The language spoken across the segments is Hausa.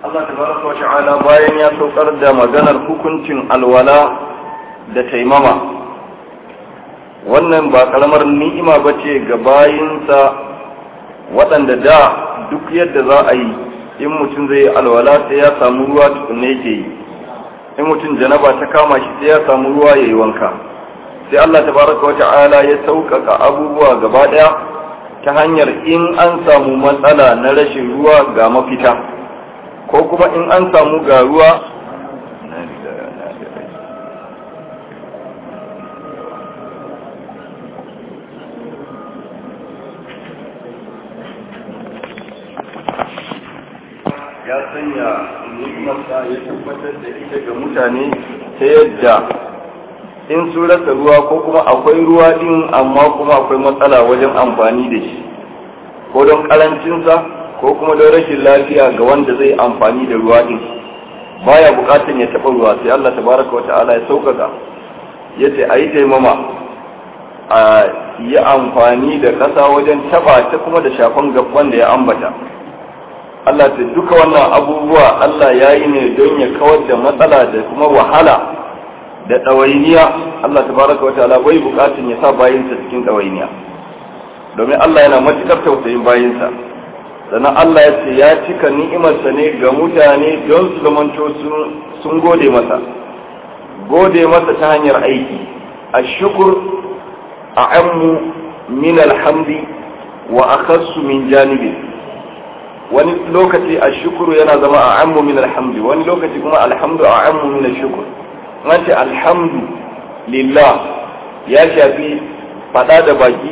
Allah tabaraka wa ta'ala bayan ya saukar da maganar hukuncin alwala da taimama wannan ba karamar ni'ima ba ce ga bayinsa waɗanda da duk yadda za a yi in mutum zai yi alwala sai ya samu ruwa tukunne yake yi in mutum janaba ta kama shi sai ya samu ruwa ya yi wanka sai Allah tabaraka wa ta'ala ya sauƙaƙa abubuwa gaba ɗaya ta hanyar in an samu matsala na rashin ruwa ga mafita ko kuma in an samu ga ruwa ya sanya ni'imarsa ya tabbatar da ita ga mutane ta yadda in sun rasa ruwa ko kuma akwai ruwa din amma kuma akwai matsala wajen amfani da shi ko don karancinsa ko kuma don rashin lafiya ga wanda zai amfani da ruwa din baya bukatan ya taba ruwa sai Allah tabaraka wa ta'ala ya sauƙaƙa ya ce a yi taimama a yi amfani da ƙasa wajen taba ta kuma da shafan gaban da ya ambata Allah ta duka wannan abubuwa Allah ya yi ne don ya kawar da matsala da kuma wahala da ɗawainiya Allah tabaraka wa ta'ala bai bukatun ya sa bayinsa cikin ɗawainiya domin Allah yana matukar tausayin bayinsa sannan Allah ya ce ya cika ni'imarsa ne ga mutane don su zamanto sun gode masa gode masa ta hanyar aiki a shukur a ammu min alhamdi wa akhassu min janibi wani lokaci a shukuru yana zama a ammu min alhamdi wani lokaci kuma alhamdu a ammu min shukur ce alhamdu lillah ya shafi fada da baki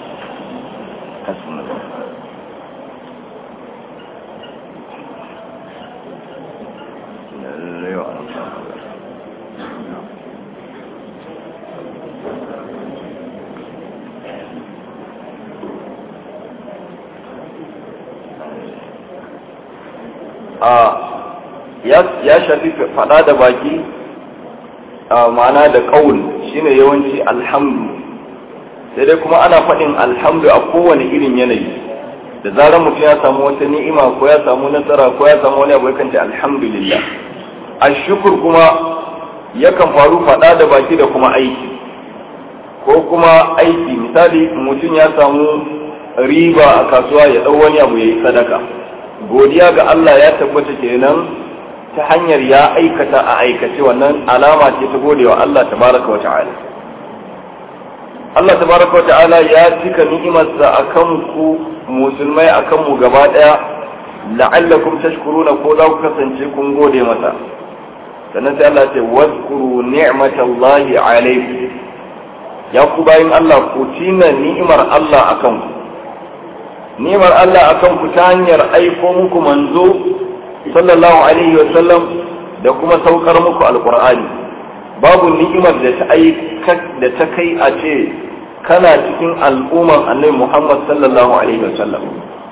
ya shafi fada da baki ma'ana da ƙaul shine yawanci alhamdu sai dai kuma ana faɗin alhamdu a kowane irin yanayi da zarar mutum ya samu wata ni'ima ko ya samu nasara ko ya samu wani abu yakan ce alhamdulillah ashukur kuma yakan faru faɗa da baki da kuma aiki ko kuma aiki misali mutum ya samu riba a kasuwa ya ɗau wani abu ya yi sadaka godiya ga Allah ya tabbata kenan ta hanyar ya aikata a aikace wannan alama ce ta gode wa Allah tabaraka wa ta'ala Allah tabaraka wa ta'ala ya cika ni'imarsa akan ku musulmai akan mu gaba daya la'allakum tashkuruna ko za ku kasance kun gode masa sannan sai Allah ce wazkuru ni'matallahi alaykum ya ku bayin Allah ku tina ni'imar Allah akan ku ni'imar Allah akan ku ta hanyar aiko muku manzo sallallahu alaihi wa sallam da kuma saukar muku alqur'ani babu ni'imar da ta aika da ta kai a ce kana cikin al'umman annabi Muhammad sallallahu alaihi wa sallam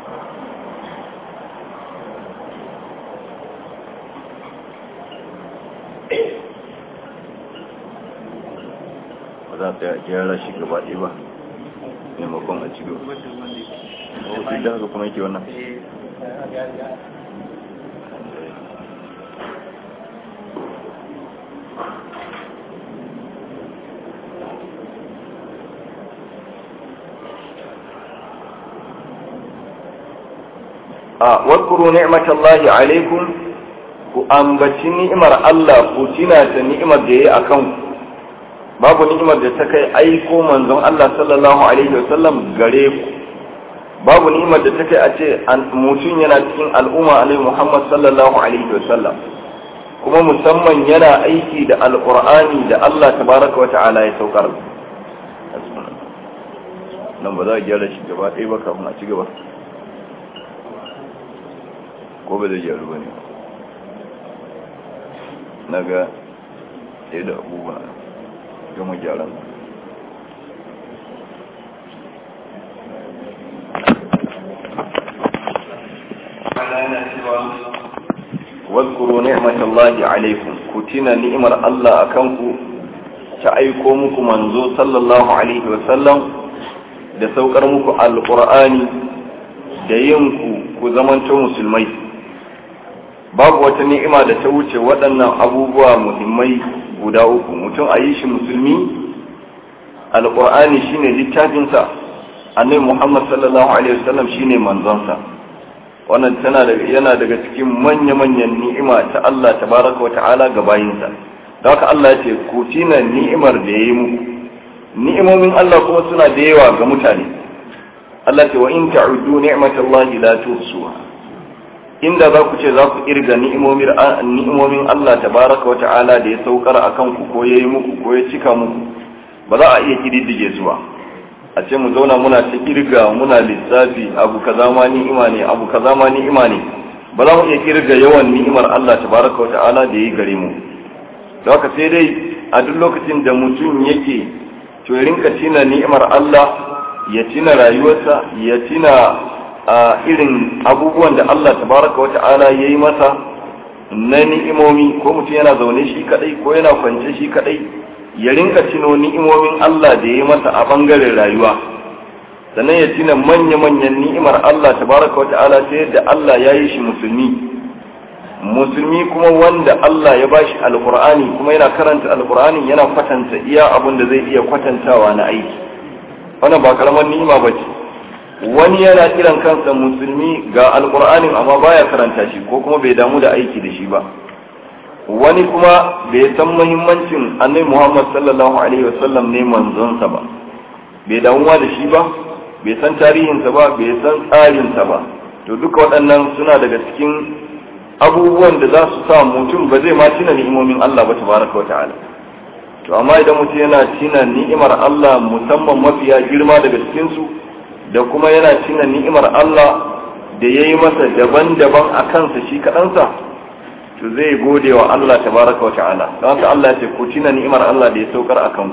ba za ta gyara shi gaba ɗaya ba maimakon a cikin duk da haka kuma yake wannan a wadkuru ni'matallahi alaikum ku ambaci ni'imar Allah ku tina ta ni'imar da yayi akan ku babu ni'imar da ta kai aiko manzon Allah sallallahu alaihi wasallam gare ku babu ni'imar da ta kai a ce mutum yana cikin al'umma alaihi Muhammad sallallahu alaihi wasallam kuma musamman yana aiki da alqur'ani da Allah tabaraka wa ta'ala ya saukar nan ba za a gyara shi gaba ɗaya ba kafin a ci gaba ko ba zai gyaru ba ne na ga ɗaya da abubuwa gama gyaran واذكروا نعمة الله عليكم كتنا نعمة الله أكنكم تأيكم muku manzo sallallahu alaihi wasallam da saukar muku alqur'ani da yin ku ku zamanto musulmai babu wata ni'ima da ta wuce waɗannan abubuwa muhimmai guda uku mutum a yi shi musulmi alƙur'ani shine littafinsa annabi muhammad sallallahu alaihi wasallam shine manzonsa wannan tana daga yana daga cikin manya-manyan ni'ima ta Allah tabaraka wa ta'ala ga bayinsa da haka Allah ya ce ku tina ni'imar da yayi muku ni'imomin Allah kuma suna da yawa ga mutane Allah ce wa in ta'uddu ni'matallahi la tuhsuha inda za ku ce za ku irga ni'imomin ni'imomin Allah tabaraka wa ta'ala da ya saukar akan ku ko yayi muku ko ya cika muku ba za a iya kididdige su ba a ce mu zauna muna ta kirga muna lissafi abu kaza ma ni'ima ne abu kaza ma ni'ima ne ba za mu iya kirga yawan ni'imar Allah tabaraka wa ta'ala da yi gare mu da haka sai dai a duk lokacin da mutum yake to ya rinka tina ni'imar Allah ya tina rayuwarsa ya tina a irin abubuwan da Allah tabaraka wa ta'ala ya yi masa na ni'imomi ko mutum yana zaune shi kadai ko yana kwance shi kadai ya rinka cino ni'imomin Allah da ya masa a bangaren rayuwa sannan ya tina manya-manyan ni'imar Allah tabaraka wata'ala ta yadda Allah ya yi shi musulmi musulmi kuma wanda Allah ya bashi alkur'ani kuma yana karanta alkur'ani yana kwatanta iya abin da zai iya kwatantawa na aiki wannan ba karamar ni'ima ba ce wani yana kiran kansa musulmi ga alkur'anin amma baya karanta shi ko kuma bai damu da aiki da shi ba wani kuma bai san muhimmancin annabi Muhammad sallallahu alaihi wasallam ne manzonsa ba bai damuwa da shi ba bai san tarihinsa ba bai san tsarinsa ba to duka waɗannan suna daga cikin abubuwan da za su sa mutum ba zai ma tina ni'imomin Allah ba tabaraka wa ta'ala to amma idan mutum yana tina ni'imar Allah musamman mafiya girma daga cikin su da kuma yana tina ni'imar Allah da yayi masa daban-daban a kansa shi kaɗansa to zai gode wa Allah tabaraka wa ta'ala don haka Allah ya ce ku tina ni'imar Allah da ya saukar akan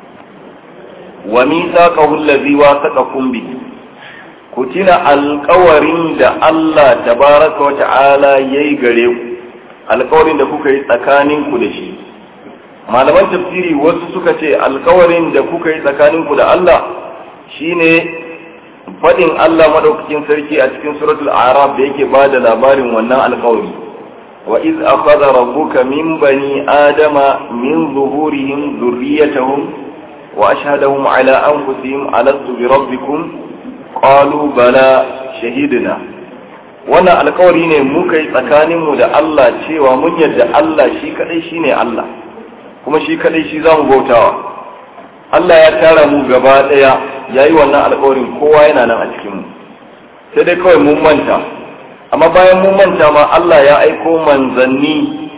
ku wa mithaqahu allazi wasaqakum bi ku tina alƙawarin da Allah tabaraka wa ta'ala yayi gare ku alƙawarin da kuka yi tsakanin ku da shi malaman tafsiri wasu suka ce alƙawarin da kuka yi tsakanin ku da Allah shine fadin Allah madaukakin sarki a cikin suratul a'raf da yake bada labarin wannan alƙawari وإذ أخذ ربك من بني آدم من ظهورهم ذريتهم وأشهدهم على أنفسهم ألست بربكم قالوا بلى شهدنا wannan alkawari ne muka yi tsakaninmu da Allah cewa mun yadda Allah shi kadai shi ne Allah kuma shi kadai shi za mu bautawa Allah ya tara mu gaba daya ya yi wannan alkawarin kowa yana nan a cikinmu sai dai kawai mun manta amma bayan mun manta ma Allah ya aiko manzanni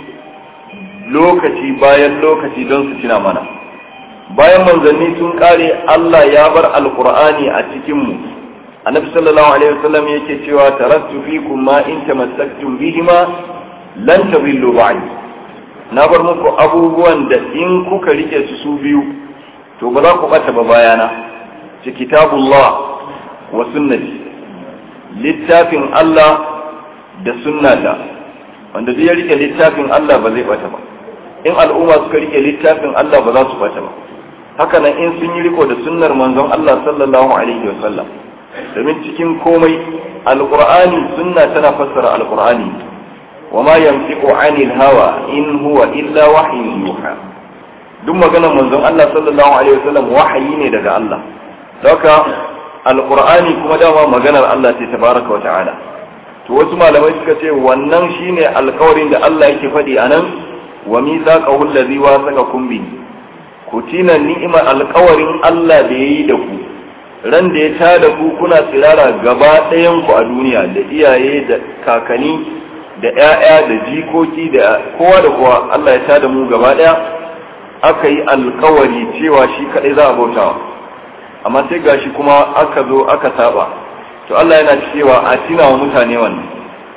lokaci bayan lokaci don su tuna mana bayan manzanni sun kare Allah ya bar alkur'ani a cikinmu annabi sallallahu alaihi wasallam yake cewa taraktu fikum ma in tamassaktum bihima lan tadillu ba'di na bar muku abubuwan da in kuka rike su su biyu to ba za ku bata ba bayana ci kitabullah wa sunnati littafin Allah da sunnata wanda duk ya rike littafin Allah ba zai bata ba in al'umma suka rike littafin Allah ba za su bata ba haka nan in sun yi riko da sunnar manzon Allah sallallahu alaihi wa sallam domin cikin komai alqur'ani sunna tana fassara alqur'ani wa ma yanfiqu anil hawa in huwa illa wahyun yuha duk maganar manzon Allah sallallahu alaihi wa sallam wahayi ne daga Allah haka alqur'ani kuma dama maganar Allah ce tabaraka wa ta'ala to wasu malamai suka ce wannan shine alkawarin da Allah yake faɗi a nan wa mithaqahu allazi wasaqakum bi ku tina ni'imar alkawarin Allah da yayi da ku ran da ya tada ku kuna tsirara gaba ɗayan ku a duniya da iyaye da kakani da ƴaƴa da jikoki da kowa da kowa Allah ya tada mu gaba ɗaya aka yi alkawari cewa shi kaɗai za a bautawa amma sai gashi kuma aka zo aka saba to Allah yana cewa a tina wa mutane wannan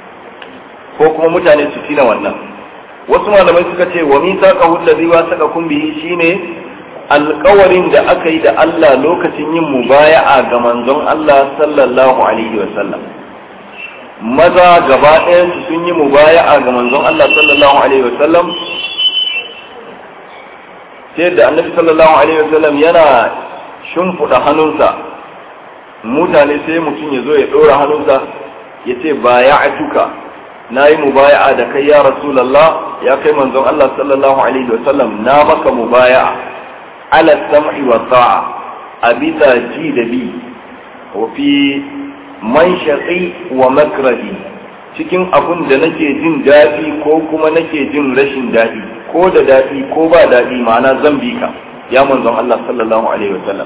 ko kuma mutane su tina wannan wasu malamai suka ce wa mithaqahu allazi wasaqakum bihi shine alƙawarin da aka yi da Allah lokacin yin mubaya'a ga manzon Allah sallallahu alaihi wa sallam maza gaba ɗayan su sun yi mubaya'a ga manzon Allah sallallahu alaihi wa sallam sai da annabi sallallahu alaihi wa sallam yana shimfiɗa hannunsa mutane sai mutum ya zo ya ɗora hannunsa ya ce ba ya atuka na yi mubaya'a da kai ya rasulallah ya kai manzon Allah sallallahu alaihi wasallam na maka mubaya'a ala sam'i wa ta'a a bisa ji da bi wa fi manshaqi wa makrahi cikin abun da nake jin daɗi ko kuma nake jin rashin daɗi ko da daɗi ko ba daɗi ma'ana zan bi ka ya manzon Allah sallallahu alaihi wasallam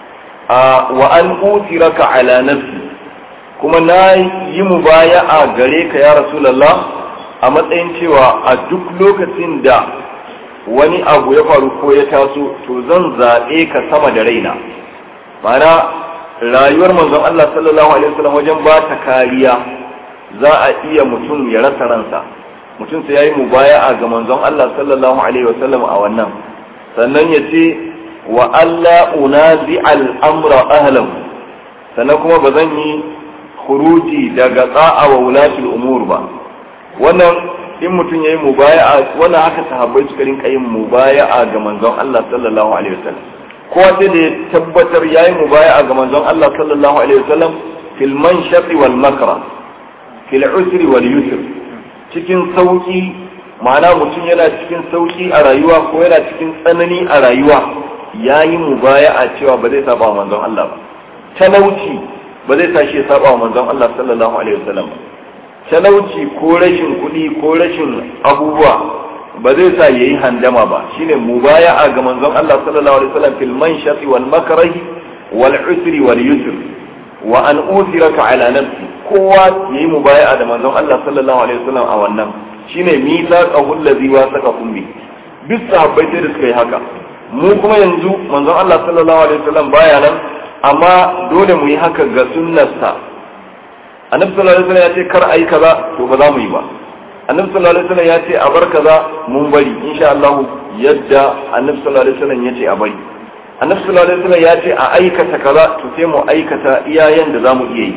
wa an utiraka ala nafsi kuma na yi mubaya'a gare ka ya rasulullah a matsayin cewa a duk lokacin da wani abu ya faru ko ya taso to zan zaɓe ka sama da raina mana rayuwar manzon Allah sallallahu alaihi wasallam wajen ba ta kariya za a iya mutum ya rasa ransa mutum sai yayi mubaya'a ga manzon Allah sallallahu alaihi wasallam a wannan sannan ya ce wa alla unazi al'amra ahlahu sannan kuma ba zan yi khuruji daga tsa'a wa wulatul umur ba wannan in mutum yayi mubaya'a wannan haka sahabbai suka rinka yin mubaya'a ga manzon Allah sallallahu alaihi wasallam ko sai da ya tabbatar yayi mubaya'a ga manzon Allah sallallahu alaihi wasallam fil manshaqi wal makra fil usri wal yusr cikin sauki ma'ana mutum yana cikin sauki a rayuwa ko yana cikin tsanani a rayuwa yayi mubaya'a cewa ba zai saba manzon Allah ba talauci ba zai sa shi ya saba manzon Allah sallallahu alaihi wasallam ba talauci ko rashin kuɗi ko rashin abubuwa ba zai sa yayi handama ba shine mubaya'a ga manzon Allah sallallahu alaihi wasallam fil manshati wal makrahi wal usri wal yusr wa an usiraka ala nafsi kowa yayi mubaya'a da manzon Allah sallallahu alaihi wasallam a wannan shine mithaqahu allazi wasaqakum bi duk sahabbai sai da suka yi haka mu kuma yanzu manzon Allah sallallahu alaihi wasallam baya nan amma dole mu yi haka ga sunnarsa annabi sallallahu alaihi wasallam ya ce kar ayi kaza to ba za mu yi ba annabi sallallahu alaihi wasallam ya ce a bar kaza mun bari insha Allah yadda annabi sallallahu alaihi wasallam ya ce a bari annabi sallallahu alaihi wasallam ya ce a aikata kaza to sai mu aikata iyayen da zamu iya yi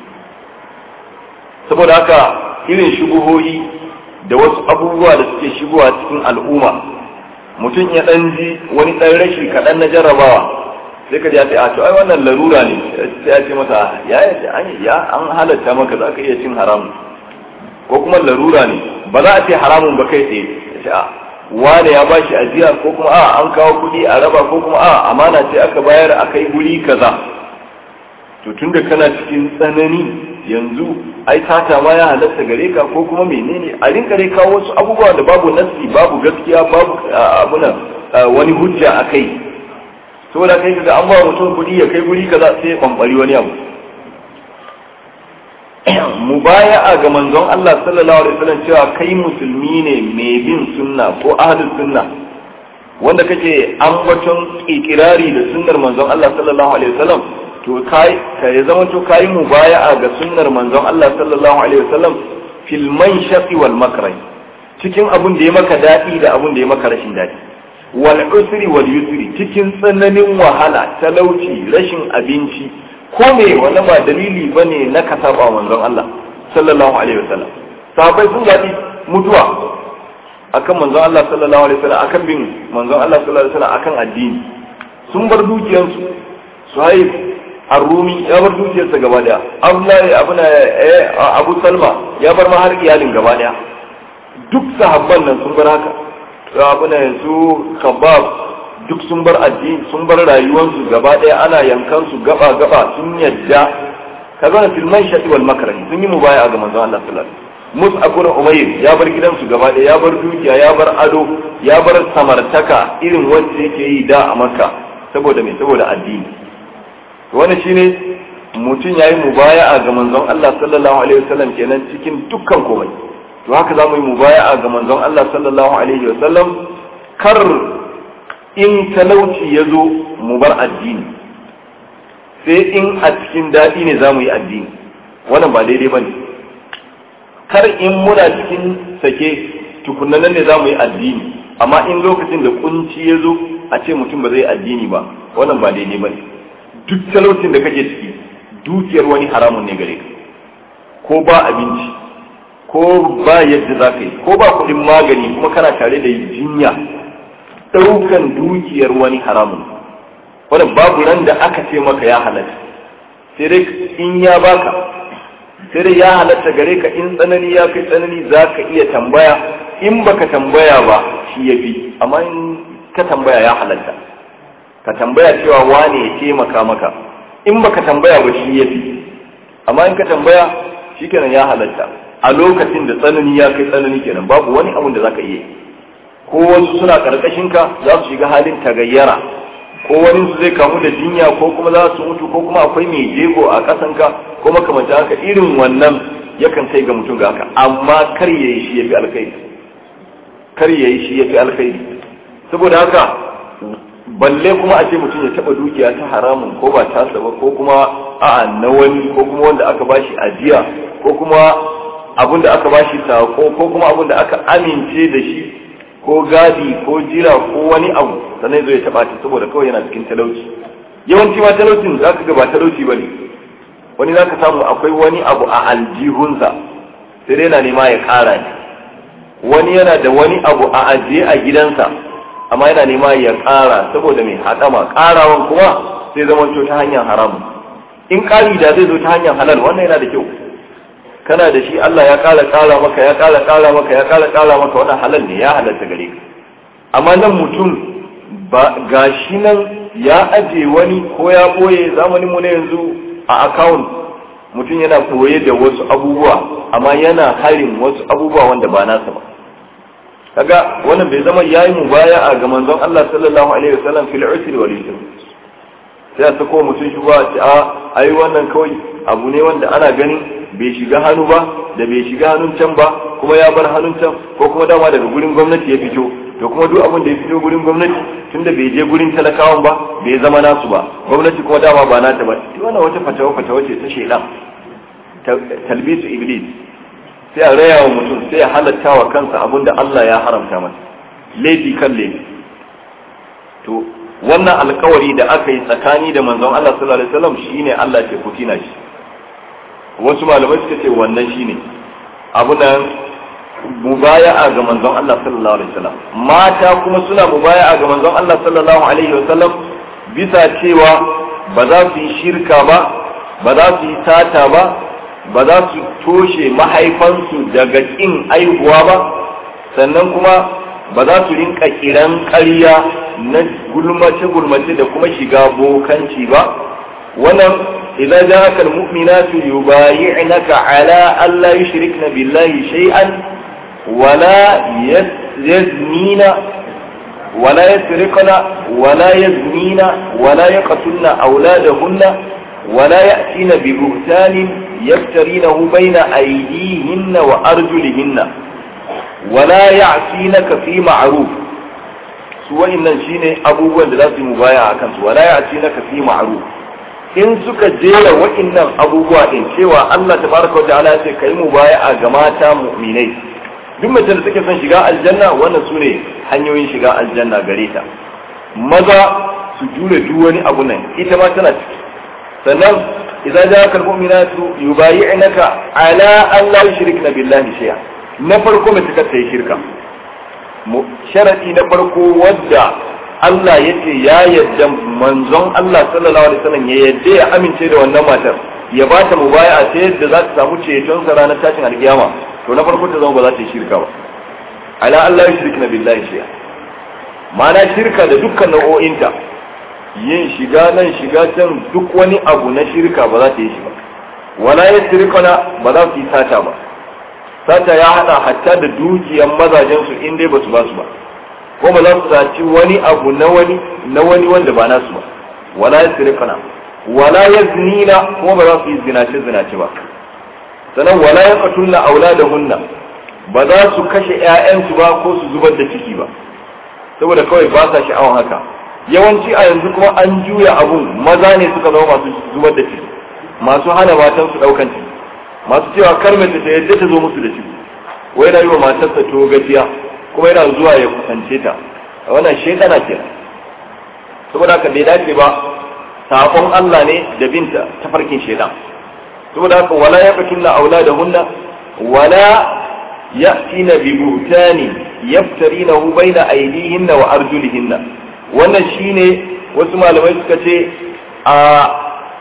saboda haka irin shubuhoyi da wasu abubuwa da suke shigowa cikin al'umma mutum ya dan ji wani dan rashi kaɗan na jarrabawa sai ka ji ce a to ai wannan larura ne sai ya ce mata ya ya an halatta maka za ka iya cin haramun ko kuma larura ne ba za a ce haramun ba kai tsaye ya ce a wane ya bashi ajiya ko kuma a an kawo kuɗi a raba ko kuma a amana ce aka bayar a kai guri kaza to tunda kana cikin tsanani yanzu ai tata ma ya halatta gare ka ko kuma menene a rinka dai kawo wasu abubuwa da babu nassi babu gaskiya babu abuna wani hujja a kai saboda kai kaga an ba mutum kuɗi ya kai guri kaza sai ya bambari wani abu mubaya'a ga manzon Allah sallallahu alaihi wasallam cewa kai musulmi ne mai bin sunna ko ahlus sunna wanda kake ambaton ikirari da sunnar manzon Allah sallallahu alaihi wasallam to kai ka ya zama to kai mubaya'a ga sunnar manzon Allah sallallahu alaihi wasallam fil manshaqi wal makrah cikin abun da ya maka dadi da abun da ya maka rashin dadi wal usri wal yusri cikin tsananin wahala talauci rashin abinci ko me wannan ba dalili bane na ka saba manzon Allah sallallahu alaihi wasallam sahabbai sun gadi mutuwa akan manzon Allah sallallahu alaihi wasallam akan bin manzon Allah sallallahu alaihi wasallam akan addini sun bar dukiyansu suhaib ar-rumi ya bar dukiyarsa gaba daya abdullahi abuna abu salma ya bar ma har iyalin gaba daya duk sahabban nan sun bar haka abuna su khabbab duk sun bar addini sun bar rayuwarsu gaba ɗaya ana yankan su gaba gaba sun yadda ka zana filman shaɗi wal makarani sun yi mubaya ga manzon Allah sallallahu alaihi wasallam Mus'ab bin Umayr ya bar gidansu gaba ɗaya ya bar dukiya ya bar ado ya bar samartaka irin wacce yake yi da a Makka saboda me saboda addini to wannan shine mutum yayi mubaya'a ga manzon Allah sallallahu alaihi wasallam kenan cikin dukkan komai to haka zamu yi mubaya'a ga manzon Allah sallallahu alaihi wasallam kar in talauci ya zo mu bar addini sai in a cikin daɗi ne za mu yi addini wannan ba daidai ba ne kar in muna cikin sake tukunanan ne za mu yi addini amma in lokacin da kunci ya zo a ce mutum ba zai addini ba wannan ba daidai ba ne duk talaucin da kake ciki dukiyar wani haramun ne gare ka ko ba abinci ko ba yadda za ka yi ko ba kuɗin magani kuma kana tare da jinya ɗaukan dukiyar wani haramun wanda babu ran da aka ce maka ya halatta sai dai in ya baka sai dai ya halatta gare ka in tsanani ya kai tsanani za ka iya tambaya in baka tambaya ba shi ya fi amma in ka tambaya ya halatta ka tambaya cewa wane ya taimaka maka in baka tambaya ba shi ya fi amma in ka tambaya shi kenan ya halatta a lokacin da tsanani ya kai tsanani kenan babu wani abun da zaka iya ko wasu suna karkashin ka za su shiga halin tagayyara ko wani su zai kamu da jinya ko kuma za su mutu ko kuma akwai mai jego a kasan ka ko makamanta haka irin wannan yakan kai ga mutum ga haka amma kar yayi shi yafi alkhairi kar yayi shi yafi alkhairi saboda haka balle kuma a ce mutum ya taba dukiya ta haramun ko ba tasa ba ko kuma a'a na wani ko kuma wanda aka bashi ajiya ko kuma abin da aka bashi sako ko kuma abin da aka amince da shi ko gadi ko jira ko wani abu sannan zai taba shi saboda kawai yana cikin talauci yawanci ma talaucin za ka ga ba talauci ba ne wani za ka samu akwai wani abu a aljihunsa sai dai yana nema ya kara ne wani yana da wani abu a ajiye a gidansa amma yana nema ya kara saboda mai haɗama karawan kuma sai zama ta hanyar haramu in ƙari da zai zo ta hanyar halal wannan yana da kyau kana da shi Allah ya ƙara ƙara maka ya ƙara ƙara maka ya ƙara ƙara maka wannan halal ne ya halatta gare ka amma nan mutum ba gashi nan ya aje wani ko ya boye zamanin mu na yanzu a account mutum yana boye da wasu abubuwa amma yana harin wasu abubuwa wanda ba nasa ba kaga wannan bai zama yayi mu baya a ga manzon Allah sallallahu alaihi wasallam fil usri wal yusr sai a sako mutum shi ba a ai wannan kawai abu ne wanda ana ganin bai shiga hannu ba da bai shiga hannun can ba kuma ya bar hannun can ko kuma dama daga gurin gwamnati ya fito to kuma duk abin da ya fito gurin gwamnati tunda bai je gurin talakawan ba bai zama nasu ba gwamnati kuma dama ba nata ba to wannan wata fatawa fatawa ce ta shedan talbisu iblis sai a raya wa mutum sai ya halatta wa kansa abin da Allah ya haramta masa laifi kan laifi to wannan alkawari da aka yi tsakani da manzon Allah sallallahu alaihi wasallam shine Allah ke kutina shi wasu malamai suka ce wannan shine abu nan mubaya'a ga manzon Allah sallallahu alaihi wasallam mata kuma suna mubaya'a ga manzon Allah sallallahu alaihi wasallam bisa cewa ba za su yi shirka ba ba za su yi sata ba ba za su toshe mahaifansu daga kin aihuwa ba sannan kuma ba za su rinka kiran ƙarya na gulmace-gulmace da kuma shiga bokanci ba wannan إذا جاءك المؤمنات يبايعنك على أن لا يشركن بالله شيئا ولا يزنين ولا يسرقن ولا يزنين ولا يقتلن أولادهن ولا يأتين ببهتان يفترينه بين أيديهن وأرجلهن ولا يعصينك في معروف سوى إن شيني أبوه لازم مبايع كنت ولا يعصينك في معروف in suka jera waɗannan abubuwa din cewa Allah tabaraka wa ta'ala ya ce kai mu baya ga mata mu'minai duk mace da take son shiga aljanna wannan sune hanyoyin shiga aljanna gare ta maza su jure duk wani abu nan ita ma tana ciki sannan idan ja kal mu'minatu yubayi'naka ala an la yushrikna billahi shay'a na farko mace ta yi shirka sharadi na farko wadda Allah ya ce ya yadda manzon Allah sallallahu alaihi wasallam ya yadda ya amince da wannan matar ya ba ta mubaya ta yadda za ta samu ceton sa ranar tashin alkiyama to na farko ta zama ba za ta yi shirka ba ala Allah ya shirka billahi shay'a ma'ana shirka da dukkan nau'o'inta yin shiga nan shiga can duk wani abu na shirka ba za ta yi shi ba wala yasrikuna ba za su yi sata ba sata ya hada hatta da dukiyan mazajen su in dai ba su ba su ba ko ba za su saci wani abu na wani na wani wanda ba nasu ba wala yasrifuna wala yaznina kuma ba za su yi zinace zinace ba sannan wala yaqtulna auladahunna ba za su kashe ƴaƴansu ba ko su zubar da ciki ba saboda kawai ba sa sha'awan haka yawanci a yanzu kuma an juya abun maza ne suka zama masu zubar da ciki masu hana matan su daukan ciki masu cewa kar mace ta yadda ta zo musu da ciki wai yana yi wa matarsa to gajiya kuma yana zuwa ya kusance ta wannan shekana ke saboda haka bai dace ba sabon Allah ne da binta ta farkin shedan saboda haka wala ya fakin na aula da hunna wala ya'tina bi buhtani yaftarinahu baina aydihinna wa arjulihinna wannan shine wasu malamai suka ce a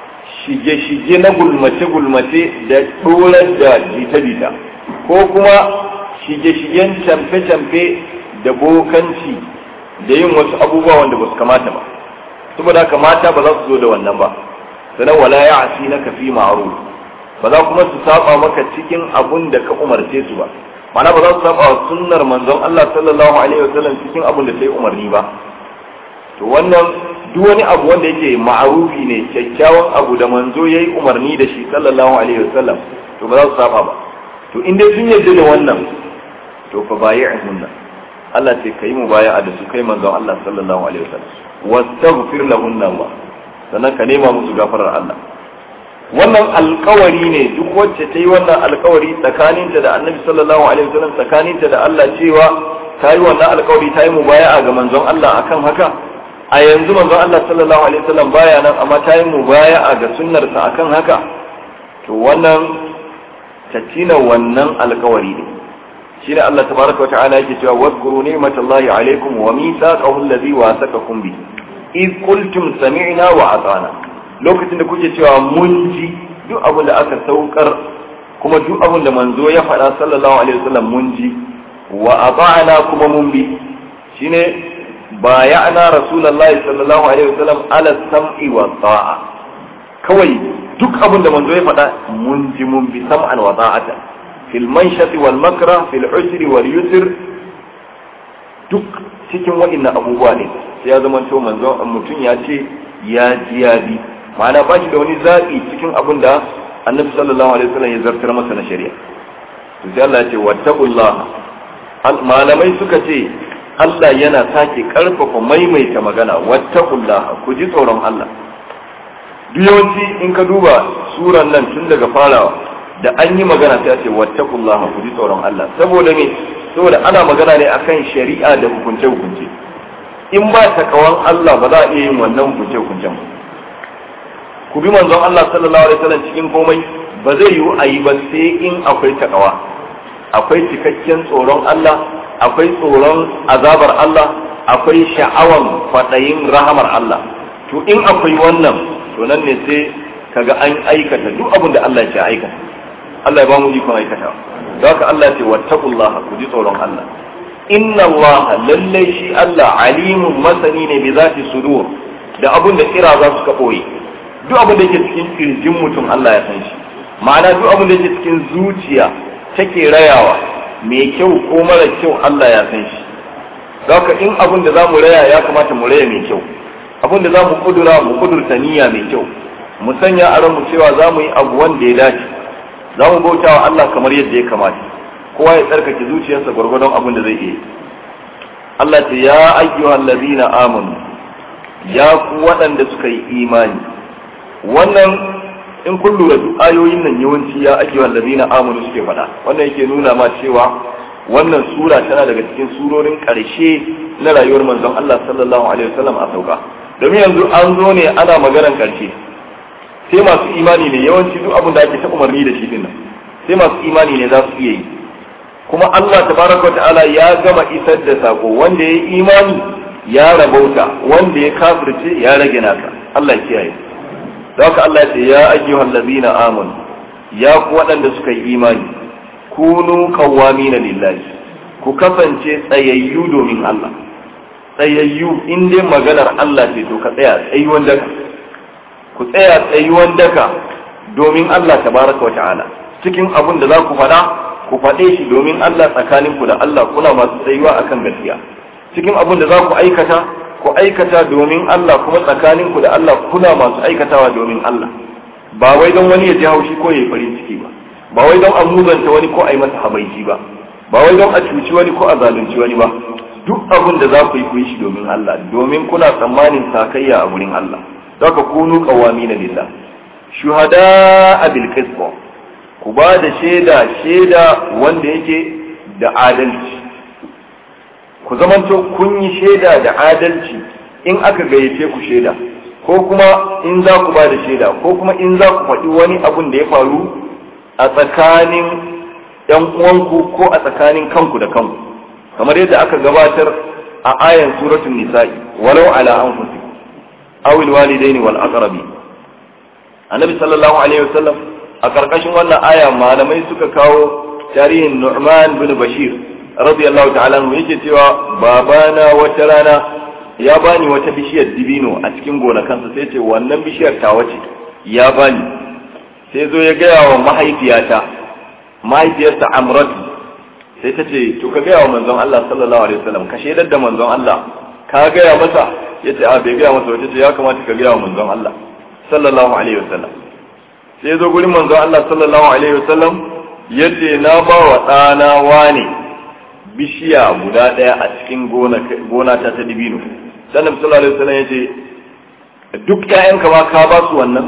shige-shige na gulmace-gulmace da ɗorar da jita-jita ko kuma shige-shigen camfe-camfe da bokanci da yin wasu abubuwa wanda ba su kamata ba saboda haka mata ba za su zo da wannan ba sannan wala ya asi na kafi ma'aru ba za kuma su saba maka cikin abun da ka umarce su ba mana ba za su saba wa sunnar manzon Allah sallallahu alaihi wasallam cikin abun da sai umarni ba to wannan duk wani abu wanda yake ma'arufi ne kyakkyawan abu da manzo yayi umarni da shi sallallahu alaihi wasallam to ba za su saba ba to in dai sun yarda da wannan to fa bayi'hunna Allah ce kai mu baya da su kai manzon Allah sallallahu alaihi wasallam wastaghfir lahunna Allah sannan ka nema musu gafarar Allah wannan alkawari ne duk wacce ta yi wannan alkawari tsakaninta da annabi sallallahu alaihi wasallam tsakaninta da Allah cewa ta yi wannan alkawari ta yi mubaya'a ga manzon Allah akan haka a yanzu manzon Allah sallallahu alaihi wasallam baya nan amma ta yi mubaya'a ga sunnarsa akan haka to wannan ta tina wannan alkawari ne shine Allah tabaraka wa ta'ala yake cewa wadhkuru ni'matallahi alaikum wa mithaqahu alladhi wasaqakum bihi id qultum sami'na wa ata'na lokacin da kuke cewa mun ji duk abin da aka saukar kuma duk abin da manzo ya faɗa sallallahu alaihi wasallam mun ji wa ata'na kuma mun bi shine bayana rasulullahi sallallahu alaihi wasallam ala sam'i wa ta'a kawai duk abin da manzo ya faɗa mun ji mun bi sam'an wa ta'ata fil manshati wal makra fil usri wal yusr duk cikin waɗannan abubuwa ne sai ya zama to manzo mutum ya ce ya ji ya bi ma'ana ba shi da wani zaɓi cikin abin da annabi sallallahu alaihi wasallam ya zartar masa na shari'a to sai Allah ya ce wattaqullah malamai suka ce Allah yana sake karfafa maimaita magana wattaqullah ku ji tsoron Allah duk yawanci in ka duba suran nan tun daga farawa da an yi magana sai a ce wattaqullah ku ji tsoron Allah saboda me saboda ana magana ne akan shari'a da hukunce hukunce in ba takawan Allah ba za a iya yin wannan hukunce hukuncen ba ku bi manzon Allah sallallahu alaihi wasallam cikin komai ba zai yiwu a yi ba sai in akwai takawa akwai cikakken tsoron Allah akwai tsoron azabar Allah akwai sha'awan kwaɗayin rahamar Allah to in akwai wannan to nan ne sai kaga an aikata duk abin da Allah ya aikata Allah ya ba mu ikon aikata don haka Allah ya ce wattaqullah ku ji tsoron Allah inna Allah lallai shi Allah alimun masani ne bi zati sudur da abin da kira za su ka boye duk abin da yake cikin kirjin mutum Allah ya san shi ma'ana duk abin da yake cikin zuciya take rayawa mai kyau ko mara kyau Allah ya san shi haka in abin da zamu raya ya kamata mu raya mai kyau abin da zamu kudura mu kudurta niyya mai kyau mu sanya a ranmu cewa zamu yi abu wanda ya dace zamu bauta wa Allah kamar yadda ya kamata kowa ya tsarkake zuciyarsa gwargwadon abin da zai iya Allah ce ya ayyuhal ladina amanu ya ku waɗanda suka yi imani wannan in kun lura duk ayoyin nan yawanci ya ake wallazina amanu suke faɗa wannan yake nuna ma cewa wannan sura tana daga cikin surorin ƙarshe na rayuwar manzon Allah sallallahu alaihi wasallam a sauka domin yanzu an zo ne ana maganar ƙarshe sai masu imani ne yawanci duk abin da ake ta umarni da shi din nan sai masu imani ne za su iya yi kuma Allah tabaraka ta'ala ya gama isar da sako wanda ya yi imani ya rabauta wanda ya kafirce ya rage naka Allah ya kiyaye da haka Allah ya ce ya ayyuhal ladina amanu ya ku waɗanda suka yi imani kunu qawwamina lillahi ku kasance tsayayyu domin Allah tsayayyu in dai maganar Allah ce to ka tsaya tsayuwan daka ku tsaya tsayuwan daka domin Allah tabaraka wa ta'ala cikin abin da za ku faɗa ku faɗe shi domin Allah tsakaninku da Allah kuna masu tsayuwa akan gaskiya cikin abin da za ku aikata ku aikata domin Allah kuma tsakaninku da Allah kuna masu aikatawa domin Allah ba wai don wani ya ji haushi ko ya yi farin ciki ba ba wai don a muzanta wani ko a yi masa habaici ba ba wai don a cuci wani ko a zalunci wani ba duk abin da za ku yi ku yi shi domin Allah domin kuna tsammanin sakayya a gurin Allah zaka kunu qawamina lillah shuhada bil qisṭ ku ba da shaida shaida wanda yake da adalci ku zamanto kun yi shaida da adalci in aka gayyace ku shaida ko kuma in za ku ba da shaida ko kuma in za ku faɗi wani abun da ya faru a tsakanin ‘yan uwanku ko a tsakanin kanku da kanku kamar yadda aka gabatar a ayan suratul nisa'i walau ala anfusikum aw al walidaini wal aqrabi annabi sallallahu alaihi wasallam a karkashin wannan aya malamai suka kawo tarihin Nu'man bin Bashir radiyallahu ta'ala anhu yake cewa babana wata rana ya bani wata bishiyar dibino a cikin gonakansa sai ce wannan bishiyar ta wace ya bani sai zo ya gaya wa mahaifiyata mahaifiyarsa Amratu sai ta ce to ka gaya wa manzon Allah sallallahu alaihi wasallam ka shaidar da manzon Allah ka gaya masa yace a bai gaya masa wata ce ya kamata ka gaya wa manzon Allah sallallahu alaihi wasallam sai zo gurin manzon Allah sallallahu alaihi wasallam yace na ba wa ɗana wane bishiya guda ɗaya a cikin gona ta ta dibino sannan sallallahu alaihi wasallam yace duk ƴaƴanka ma ka ba su wannan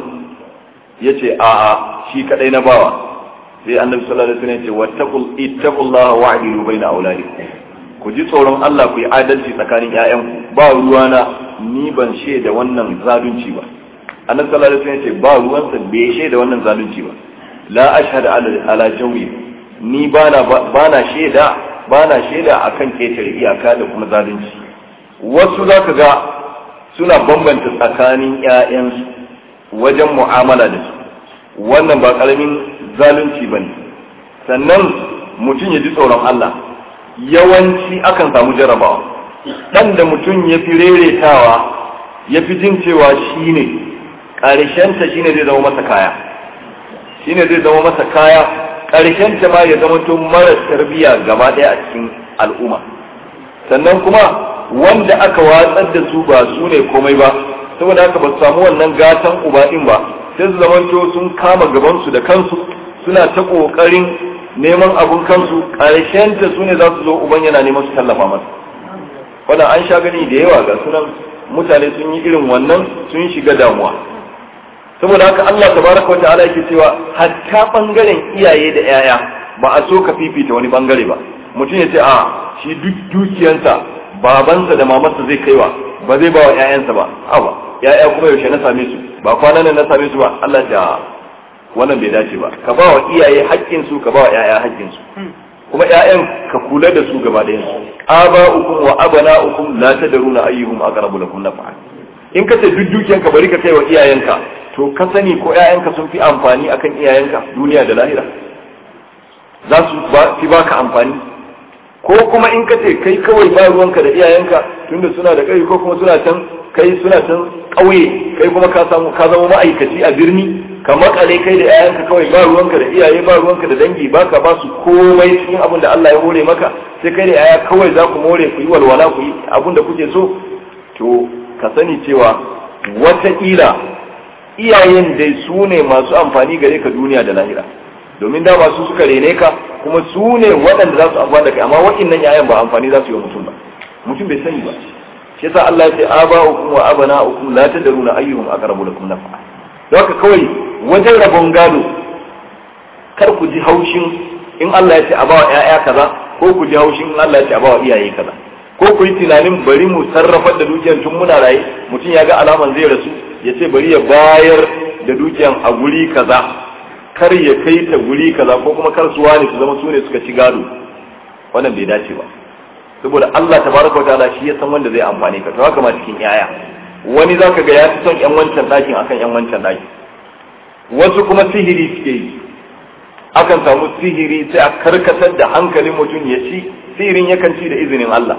yace a'a shi kadai na bawa sai annabi sallallahu alaihi wasallam yace wattaqul ittaqullaha wa'dilu baina auladikum ku ji tsoron Allah ku yi adalci tsakanin ƴaƴanku ba ruwana ni ban shaida wannan zalunci ba annabi sallallahu alaihi wasallam yace ba ruwansa bai shaida wannan zalunci ba la ashhadu ala ala jawi ni bana bana shaida bana shaida akan ketare iyaka da kuma zalunci wasu zaka ga suna bambanta tsakanin ƴaƴansu wajen mu'amala da su wannan ba karamin zalunci bane sannan mutum ya ji tsoron Allah yawanci akan samu jarabawa dan da mutum ya fi reretawa ya fi jin cewa shine ƙarshenta shine zai zama masa kaya shine zai zama masa kaya ƙarshen ta ma ya zama to mara tarbiyya gaba ɗaya a cikin al'umma sannan kuma wanda aka watsar da su ba su ne komai ba saboda haka ba su samu wannan gatan uba din ba sai su zama to sun kama gaban su da kansu suna ta kokarin neman abun kansu ƙarshen ta su ne za su zo uban yana neman su tallafa masa wannan an sha gani da yawa ga sunan mutane sun yi irin wannan sun shiga damuwa saboda haka Allah tabaraka wata'ala yake cewa hatta bangaren iyaye da yaya ba a so ka fifita wani bangare ba mutum ya ce a shi duk dukiyansa babansa da mamarsa zai kaiwa ba zai ba wa ƴaƴansa ba awa ƴaƴa kuma yaushe na same su ba kwanan nan na same su ba Allah ya wannan bai dace ba ka ba wa iyaye haƙƙin su ka ba wa ƴaƴa haƙƙin su kuma ƴaƴan ka kula da su gaba da yansu aba'ukum wa abana'ukum la tadruna ayyuhum aqrabu lakum naf'a in ka ce duk dukiyanka bari ka kai wa iyayenka to ka sani ko ƴaƴanka sun fi amfani akan iyayenka duniya da lahira za su fi baka amfani ko kuma in ka ce kai kawai ba ruwanka da iyayenka tunda suna da kai ko kuma suna can kai suna can ƙauye kai kuma ka samu ka zama ma'aikaci a birni ka makale kai da ƴaƴanka kawai ba ruwanka da iyaye ba ruwanka da dangi baka ba su komai cikin abin da Allah ya hore maka sai kai da ƴaƴa kawai za ku more ku yi walwala ku yi abin da kuke so to ka sani cewa wataƙila iyayen dai su ne masu amfani gare ka duniya da lahira domin dama su suka rene ka kuma su ne waɗanda za su amfani da kai amma waɗannan yayan ba amfani za su yi wa mutum ba mutum bai sani ba shi yasa Allah ya ce aba'ukum wa abana'ukum la tadruna ayyuhum aqrabu lakum naf'a don haka kawai wajen rabon gado kar ku ji haushin in Allah ya ce a bawa ƴaƴa kaza ko ku ji haushin in Allah ya ce a bawa iyaye kaza ko ku yi tunanin bari mu sarrafar da dukiyar tun muna raye mutum ya ga alaman zai rasu ya ce bari ya bayar da dukiyar a guri kaza kar ya kai ta guri kaza ko kuma kar su wani su zama su ne suka ci gado wannan bai dace ba saboda Allah tabaraka wa ta'ala shi ya san wanda zai amfane ka to haka ma cikin yaya wani zaka ga ya fi son yan wancan dakin akan yan wancan dakin wasu kuma sihiri suke yi akan samu sihiri sai a karkatar da hankalin mutum ya ci sihirin yakan ci da izinin Allah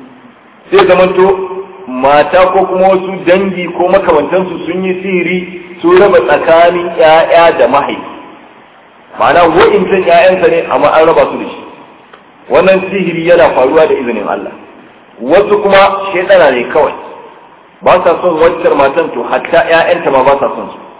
sai zamanto mata ko kuma wasu dangi ko makamantansu sun yi sihiri su raba tsakanin ‘ya'ya da mahaifi ma'ana wa'incan ‘ya'yansa ne amma an raba su da shi wannan sihiri yana faruwa da izinin Allah wasu kuma shaidana ne kawai ba sa son waccar matan to hatta ‘ya'yanta ma ba sa son su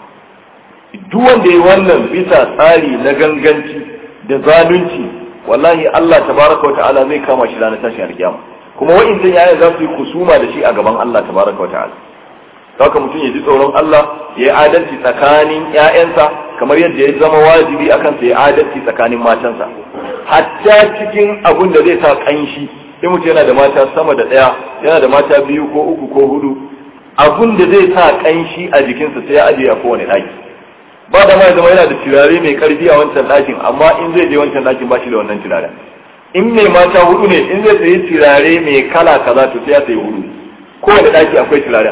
duk wanda ya wannan bisa tsari na ganganci da zalunci wallahi Allah tabaraka wa ta'ala zai kama shi ranar tashin alkiyama kuma wa'incan yayan za su yi kusuma da shi a gaban Allah tabaraka wa ta'ala haka mutum ya ji tsoron Allah ya yi adalci tsakanin ƴaƴansa kamar yadda ya zama wajibi akan sa ya adalci tsakanin matansa hatta cikin abun da zai sa kanshi in mutum yana da mata sama da ɗaya yana da mata biyu ko uku ko hudu abun da zai sa kanshi a jikinsa sai ya ajiye a kowane ɗaki ba da ma ya zama yana da turare mai karfi a wancan ɗakin amma in zai je wancan ɗakin ba shi da wannan turaren in mai mata hudu ne in zai sayi turare mai kala kaza to sai ya sayi hudu kowane ɗaki akwai turaren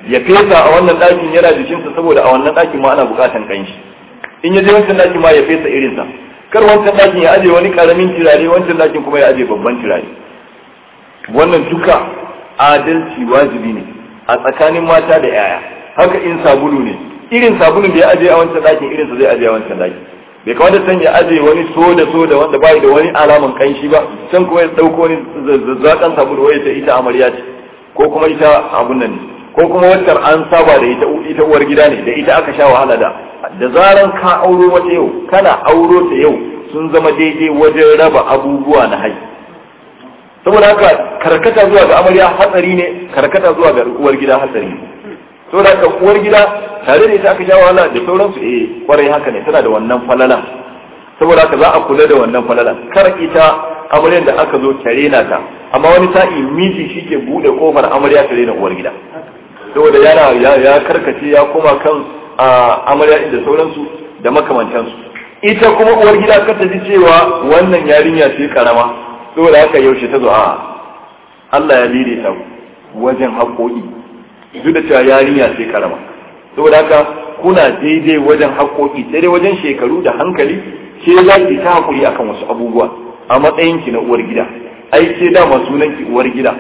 ya fesa a wannan ɗakin yana jikinsa saboda a wannan ɗakin ma ana buƙatan ƙanshi in ya je wancan ɗakin ma ya fesa irinsa kar wancan ɗakin ya aje wani ƙaramin turare wancan ɗakin kuma ya aje babban turare wannan duka adalci wajibi ne a tsakanin mata da yaya haka in sabulu ne irin sabulun da ya aje a wancan ɗakin irinsa zai aje a wancan ɗakin bai kamata san ya aje wani soda soda wanda bai da wani alaman kanshi ba can kuma ya dauko wani zazzakan sabulu wai ta ita amarya ce ko kuma ita abun nan ne ko kuma wancan an saba da ita ita uwar gida ne da ita aka sha wahala da da zaran ka auro wata yau kana auro ta yau sun zama daidai wajen raba abubuwa na haƙƙi saboda haka karkata zuwa ga amarya hatsari ne karkata zuwa ga uwar gida hatsari ne saboda haka uwar gida tare da ita aka sha wahala da sauransu eh kwarai haka ne tana da wannan falala saboda haka za a kula da wannan falala kar ita amaryar da aka zo tare na ta amma wani sa'i miji shike bude kofar amarya tare na uwar gida saboda yana ya karkace ya koma kan amarya da sauransu da makamantansu ita kuma uwar gida kar ta ji cewa wannan yarinya ce karama saboda haka yaushe ta zo a Allah ya lire ta wajen haƙoƙi duk da cewa yarinya sai karama saboda haka kuna daidai wajen haƙoƙi sai dai wajen shekaru da hankali ke za ki ta haƙuri akan wasu abubuwa a matsayin ki na uwar gida ai ke dama sunan ki uwar gida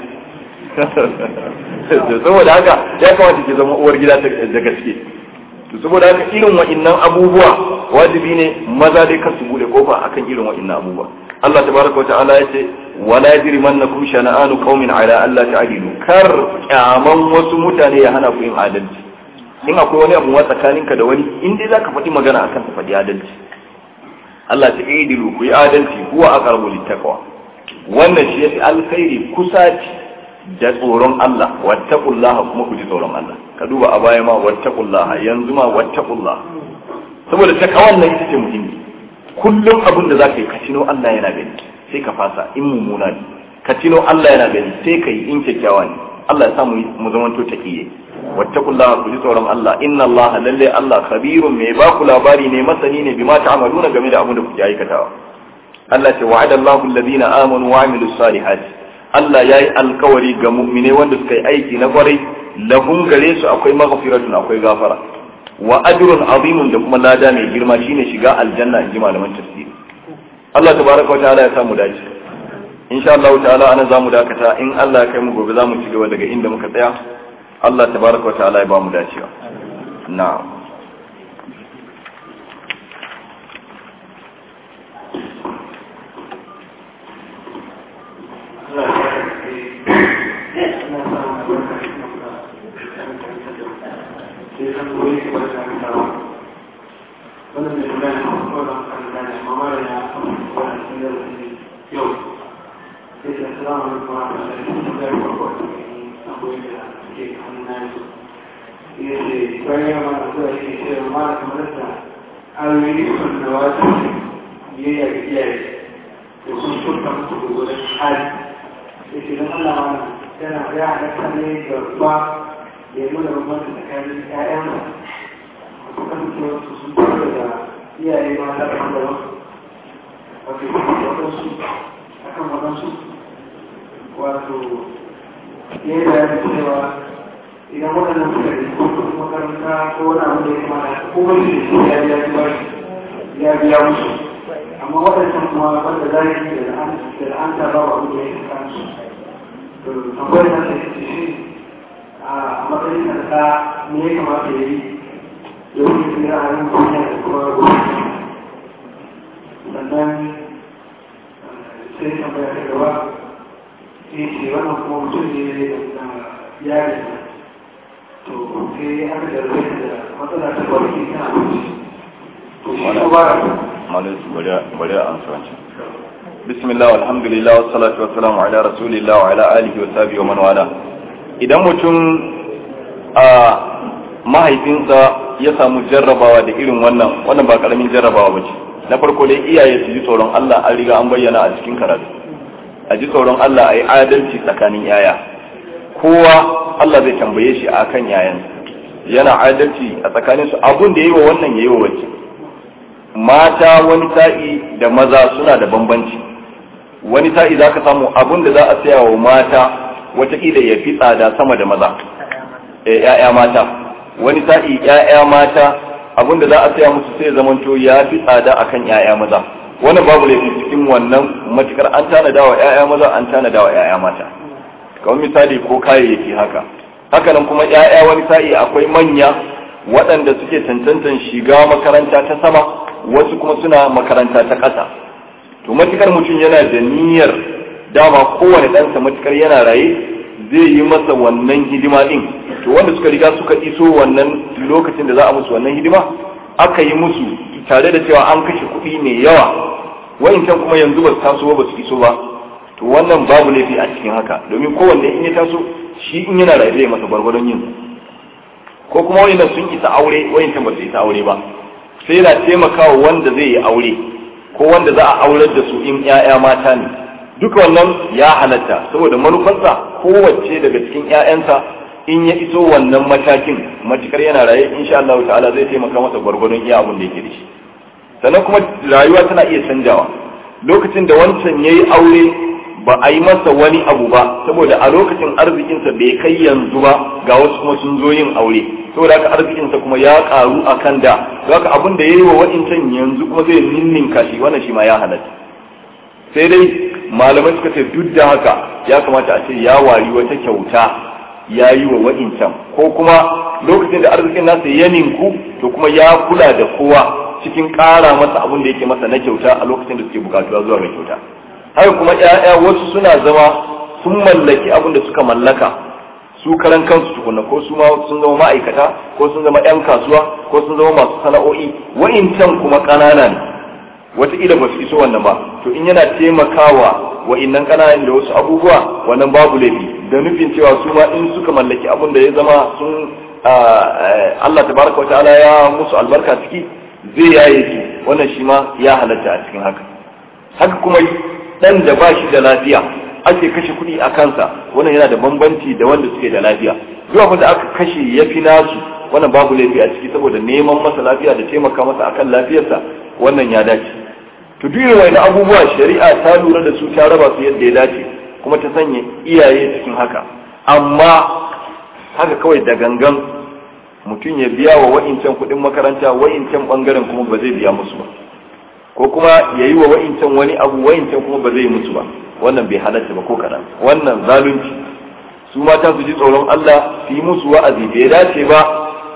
saboda haka ya kamata ki zama uwar gida da gaske to saboda haka irin wa'innan abubuwa wajibi ne maza dai kar su bude kofa akan irin wa'innan abubuwa Allah tabaraka wa ta'ala ya ce wala yajrimannakum shana'anu qaumin ala alla ta'dilu kar kyaman wasu mutane ya hana ku yin adalci in akwai wani abu tsakaninka da wani in dai zaka faɗi magana akan ta faɗi adalci Allah ta idilu ku yi adalci huwa aqrabu littaqwa wannan shi yafi alkhairi kusaci da tsoron Allah wattaqullaha kuma ku ji tsoron Allah ka duba a baya ma wattaqullaha yanzu ma wattaqullaha saboda takawan nan ita ce muhimmi kullum abin da zaka yi ka tino Allah yana gani sai ka fasa in mummuna ne ka tino Allah yana gani sai ka yi in kyakkyawa ne Allah ya sa mu zamanto taqiye wattaqullaha ku ji tsoron Allah inna Allah lalle Allah khabirun mai ba ku labari ne masani ne bima ta'maluna game da abin da kuke aikatawa Allah ce wa'ada Allahu alladhina amanu wa amilus salihati Allah yayi alkawari ga mu'mine wanda suka yi aiki na kwarai lahum gare su akwai maghfiratun akwai gafara wa ajrun azimun da kuma lada mai girma shine shiga aljanna in ji malaman tafsiri Allah tabaraka wa ta'ala ya samu dace insha Allah ta'ala ana zamu dakata in Allah ya kai mu gobe zamu ci gaba daga inda muka tsaya Allah tabaraka wa ta'ala ya ba mu dacewa na'am rasulillah wa ala alihi wa sahbihi wa man wala idan mutum a mahaifinsa ya samu jarrabawa da irin wannan wannan ba karamin jarrabawa bace na farko dai iyaye su ji tsoron Allah an riga an bayyana a cikin karatu a ji tsoron Allah ayi adalci tsakanin yaya kowa Allah zai tambaye shi akan yayan yana adalci a tsakanin su abun da yayi wa wannan yayi wa wacce mata wani sa'i da maza suna da bambanci wani sa'i za ka samu abun da za a saya wa mata watakila ya fi tsada sama da maza ‘ya'ya mata wani sa'i ‘ya'ya mata abin da za a saya musu sai zamanto ya fi tsada akan ‘ya'ya maza wannan babu laifin cikin wannan matukar an tanada wa ‘ya'ya maza an tanada wa ‘ya'ya mata kamar misali ko kayayyaki haka haka nan kuma ‘ya'ya wani sa'i akwai manya waɗanda suke tantantan shiga makaranta ta sama wasu kuma suna makaranta ta ƙasa to matukar mutum yana da niyyar dama kowane ɗansa matukar yana raye zai yi masa wannan hidima ɗin to wanda suka riga suka iso wannan lokacin da za a musu wannan hidima aka yi musu tare da cewa an kashe kuɗi mai yawa wa'incan kuma yanzu ba su taso ba su iso ba to wannan babu laifi a cikin haka domin kowanne in ya taso shi in yana raye zai masa gwargwadon yin ko kuma wa'innan sun isa aure wa'incan ba su isa aure ba sai yana taimakawa wanda zai yi aure ko wanda za a aurar da su in 'ya'ya mata ne duka wannan ya halatta saboda manufarsa kowace daga cikin 'ya'yansa in ya iso wannan matakin matukar yana raye insha Allah ta'ala zai taimaka masa gwargwadon iya abin da yake da shi sannan kuma rayuwa tana iya canjawa lokacin da wancan yayi aure ba a yi masa wani abu ba saboda a lokacin arzikinsa bai kai yanzu ba ga wasu kuma sun zo yin aure saboda haka arzikinsa kuma ya karu akan da haka abin da yayi wa wa'incan yanzu kuma zai ninninka shi wannan shi ma ya halatta sai dai malamai suka ce duk da haka ya kamata a ce ya wari wata kyauta ya yi wa wa'incan ko kuma lokacin da arzikin nasa ya ninku to kuma ya kula da kowa cikin ƙara masa abin da yake masa na kyauta a lokacin da suke bukatuwa zuwa ga kyauta haka kuma ƴaƴa wasu suna zama sun mallaki abin da suka mallaka su karan kansu tukuna ko su ma sun zama ma'aikata ko sun zama ƴan kasuwa ko sun zama masu sana'o'i wa'incan kuma ƙanana ne wataƙila ba su iso wannan ba to in yana taimakawa wa'innan ƙananan da wasu abubuwa wannan babu laifi da nufin cewa su ma in suka mallaki abin da ya zama sun Allah tabaraka wa ta'ala ya musu albarka ciki zai yaye su wannan shi ma ya halatta a cikin haka haka kuma dan da ba shi da lafiya ake kashe kuɗi a kansa wannan yana da bambanci da wanda suke da lafiya duk abin da aka kashe ya fi nasu wannan babu laifi a ciki saboda neman masa lafiya da taimaka masa akan lafiyarsa wannan ya dace to duk irin wani abubuwa shari'a ta lura da su ta raba su yadda ya dace kuma ta sanya iyaye cikin haka amma haka kawai da gangan mutum ya biya wa wa'incan kuɗin makaranta wa'incan ɓangaren kuma ba zai biya musu ba ko kuma ya yi wa wa'incan wani abu wa'incan kuma ba zai musu ba wannan bai halatta ba ko kaɗan wannan zalunci su mata su ji tsoron Allah su yi musu wa'azi bai dace ba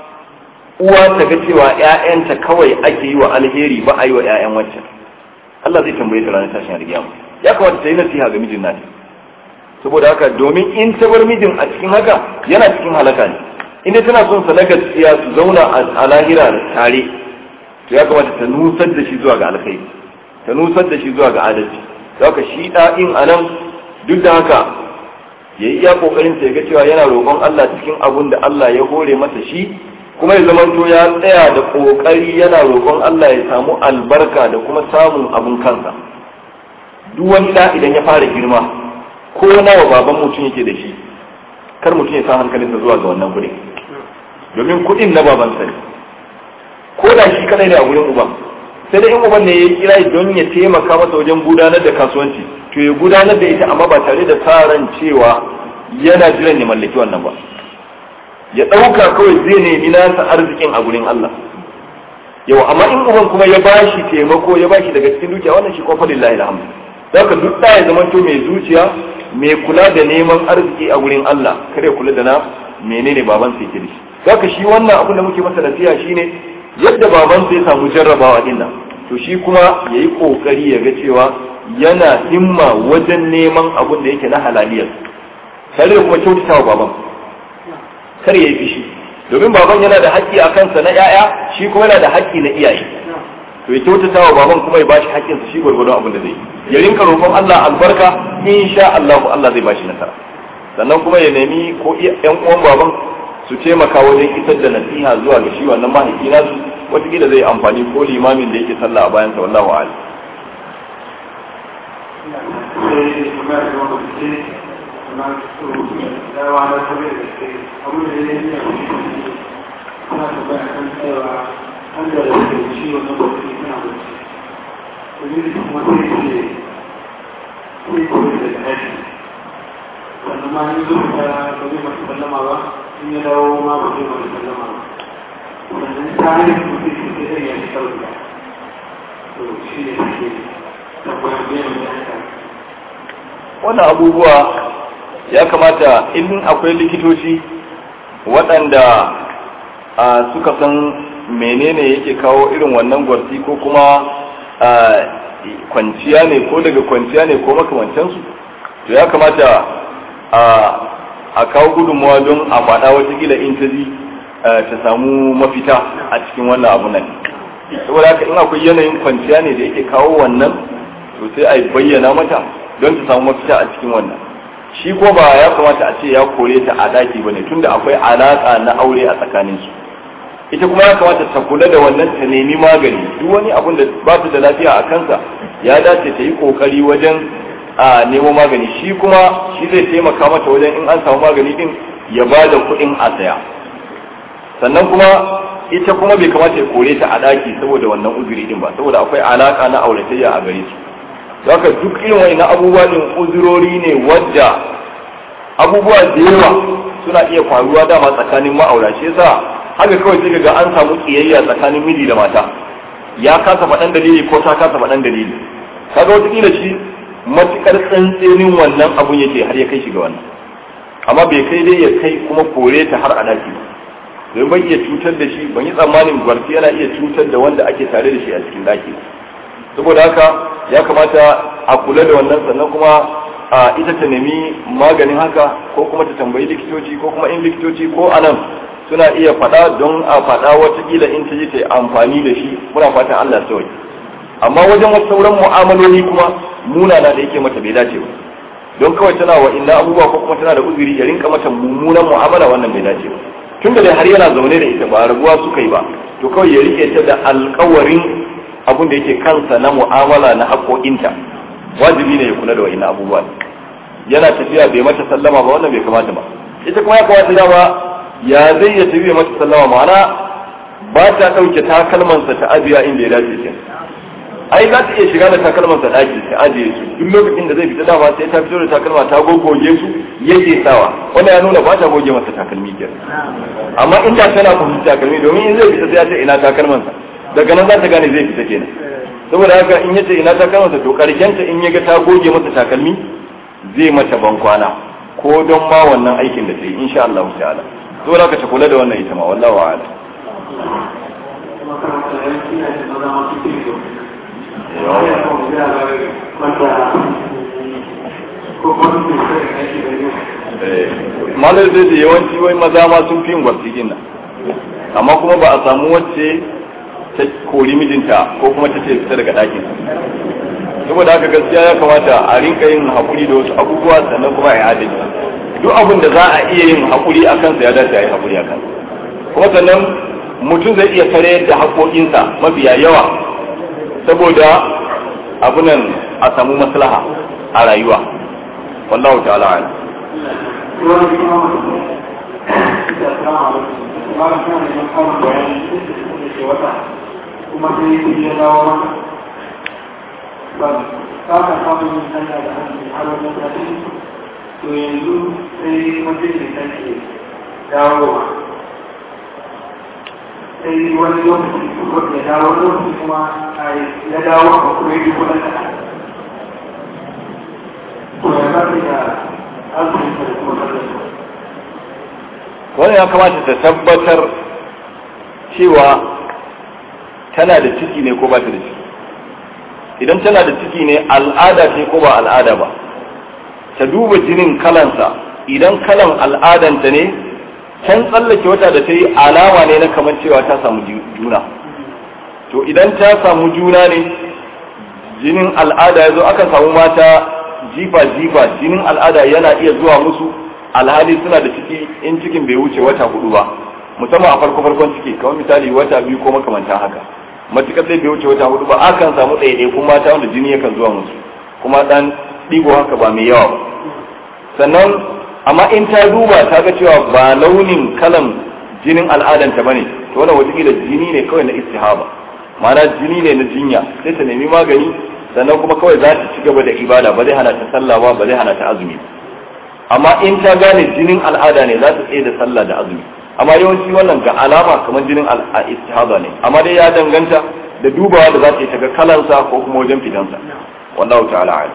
uwa ta ga cewa ‘ya'yanta kawai ake yi wa alheri ba a yi wa ‘ya'yan wancan Allah zai tambaye ta ranar tashin alkiyama ya kamata ta yi nasiha ga mijin nata saboda haka domin in ta bar mijin a cikin haka yana cikin halaka ne inda tana son sa na gaskiya su zauna a lahira tare to ya kamata ta nusar da shi zuwa ga alkhairi ta nusar da shi zuwa ga adalci haka shi ɗa'in a nan duk da haka ya yi iya ƙoƙarin sa ya ga cewa yana roƙon Allah cikin abun da Allah ya hore masa shi kuma ya zamanto ya tsaya da ƙoƙari yana roƙon Allah ya samu albarka da kuma samun abun kansa duk wani da idan ya fara girma ko nawa baban mutum yake da shi kar mutum ya sa hankalinsa zuwa ga wannan kuɗin domin kuɗin na babansa ne ko da shi kadai ne a gurin uban sai dai in uban ne ya kira don ya taimaka masa wajen gudanar da kasuwanci to ya gudanar da ita amma ba tare da sa ran cewa yana jiran ya mallaki wannan ba ya ɗauka kawai zai nemi nasa arzikin a gurin Allah yau amma in uban kuma ya bashi taimako ya bashi daga cikin dukiya wannan shi kuma lillahi alhamdu zaka duk da ya zama to mai zuciya mai kula da neman arziki a gurin Allah kare kula da na menene baban sa yake da shi zaka shi wannan abin da muke masa nasiha shine yadda baban sa ya samu jarrabawa din nan to shi kuma yayi kokari ya ga cewa yana himma wajen neman abin da yake na halaliyar tare da kuma kyautatawa baban kar ya yi fishi domin baban yana da haƙƙi a kansa na 'ya'ya shi kuma yana da haƙƙi na iyaye to ya kyautata wa baban kuma ya bashi haƙƙinsa shi gwargwadon abin da zai yi ya rinka roƙon Allah albarka insha Allah Allah zai bashi nasara sannan kuma ya nemi ko ƴan uwan baban su taimaka wajen isar da nasiha zuwa ga shi wannan mahaifi nasu wataƙila zai amfani ko limamin da yake sallah a bayansa wallahu a'lam sannan ma yi zuwa ta ba zai masu sallama ba in ya dawo ma ba zai wani sallama wannan tsarin mutum shi ke zai yi sauki to shi ne ake tabbatar da yadda wannan abubuwa ya kamata in akwai likitoci waɗanda suka san menene yake kawo irin wannan gwarti ko kuma kwanciya ne ko daga kwanciya ne ko makamancansu to ya kamata a kawo gudunmawa don a faɗa watakila in ta ji ta samu mafita a cikin wannan abu nan saboda haka in akwai yanayin kwanciya ne da yake kawo wannan to sai a bayyana mata don ta samu mafita a cikin wannan shi ko ba ya kamata a ce ya kore ta a daki bane tunda akwai alaka na aure a tsakanin su ita kuma ya kamata ta kula da wannan ta nemi magani duk wani abun da ba ta da lafiya a kansa ya dace ta yi kokari wajen a nemo magani shi kuma shi zai taimaka mata wajen in an samu magani din ya ba da kuɗin a saya sannan kuma ita kuma bai kamata ya kore ta a daki saboda wannan uzuri din ba saboda akwai alaka na auratayya a gare su haka duk irin wani abubuwa din uzurori ne wadda abubuwa da yawa suna iya faruwa dama tsakanin ma'aura shi yasa haka kawai sai ga an samu kiyayya tsakanin miji da mata ya kasa faɗan dalili ko ta kasa faɗan dalili kaga wataƙila shi matuƙar tsantsenin wannan abun yake har ya kai shi ga wannan amma bai kai dai ya kai kuma kore ta har a daki ba don ban iya cutar da shi ban yi tsammanin gwarti yana iya cutar da wanda ake tare da shi a cikin daki saboda haka ya kamata a kula da wannan sannan kuma a ita ta nemi maganin haka ko kuma ta tambayi likitoci ko kuma in likitoci ko anan suna iya faɗa don a faɗa watakila in ta ji ta yi amfani da shi muna fatan Allah sauki amma wajen wasu sauran mu'amaloli kuma munana da yake mata bai dace ba don kawai tana wa inna abubuwa ko kuma tana da uzuri ya rinka mata mummunan mu'amala wannan bai dace ba tun da dai har yana zaune da ita ba rabuwa suka yi ba to kawai ya rike ta da alkawarin abin da yake kansa na mu'amala na haƙoƙinta wajibi ne ya kula da wa'in abubuwa yana tafiya bai mata sallama ba wannan bai kamata ba ita kuma ya kamata dama ya zai ya tafi mata sallama ma'ana ba ta ɗauke takalmansa ta ajiya inda ya dace ke ai za ta iya shiga da takalmansa ɗaki ta ajiye su duk lokacin da zai fita dama sai ta fito da takalma ta gogoge su yake sawa wannan ya nuna ba ta goge masa takalmi ke amma in da tana kuma takalmi domin in zai fita sai ya ce ina takalmansa daga nan za ta gane zai fita kenan saboda haka in yace ina takalmansa to karkenta in ya ga ta goge masa takalmi zai mata bankwana ko don ma wannan aikin da ta yi insha Allah ta'ala saboda haka ta kula da wannan ita ma wallahu a'lam malar zai da yawanci wai maza ma sun fi yin gwarsigin nan amma kuma ba a samu wacce ta kori mijinta ko kuma ta ce fita daga ɗakin saboda haka gaskiya ya kamata a rinka yin haƙuri da wasu abubuwa sannan kuma a yi adalci duk abin da za a iya yin haƙuri a kansa ya dace a yi haƙuri a kansa kuma sannan mutum zai iya tare da haƙoƙinsa mafiya yawa saboda abunan a samu maslaha a rayuwa wallahu ta'ala ala kuma sai yi ya dawo maka ba ka ka samu yin hanya da hannu har wajen tafi to yanzu sai mutum da take dawowa sai wani lokaci kuma ya dawo lokaci kuma ya dawo a kuma yi kuma da to ya ba da azumin da kuma sallar wannan ya kamata ta tabbatar cewa tana da ciki ne ko ba ta da ciki idan tana da ciki ne al'ada ce ko ba al'ada ba ta duba jinin kalansa idan kalan al'adanta ne can tsallake wata da ta yi alama ne na kamar cewa ta samu juna to idan ta samu juna ne jinin al'ada ya zo akan samu mata jifa-jifa jinin al'ada yana iya zuwa musu alhali suna da ciki in cikin bai wuce wata hudu ba musamman a farko farkon ciki kamar misali wata biyu ko makamantan haka matukar zai bai wuce wata hudu ba akan samu ɗaiɗaikun mata wanda jini yakan zuwa musu kuma ɗan ɗigo haka ba mai yawa ba sannan amma in ta duba ta ga cewa ba launin kalan jinin al'adanta bane to wannan wataƙila jini ne kawai na istihaba ma'ana jini ne na jinya sai ta nemi magani sannan kuma kawai za ta ci gaba da ibada ba zai hana ta sallah ba ba zai hana ta azumi amma in ta gane jinin al'ada ne za ta tsaye da sallah da azumi amma yawanci wannan ga alama kamar jinin istihada ne amma dai ya danganta da dubawa da za ta yi ta ga kalansa ko kuma wajen fitansa wallahu ta'ala a'lam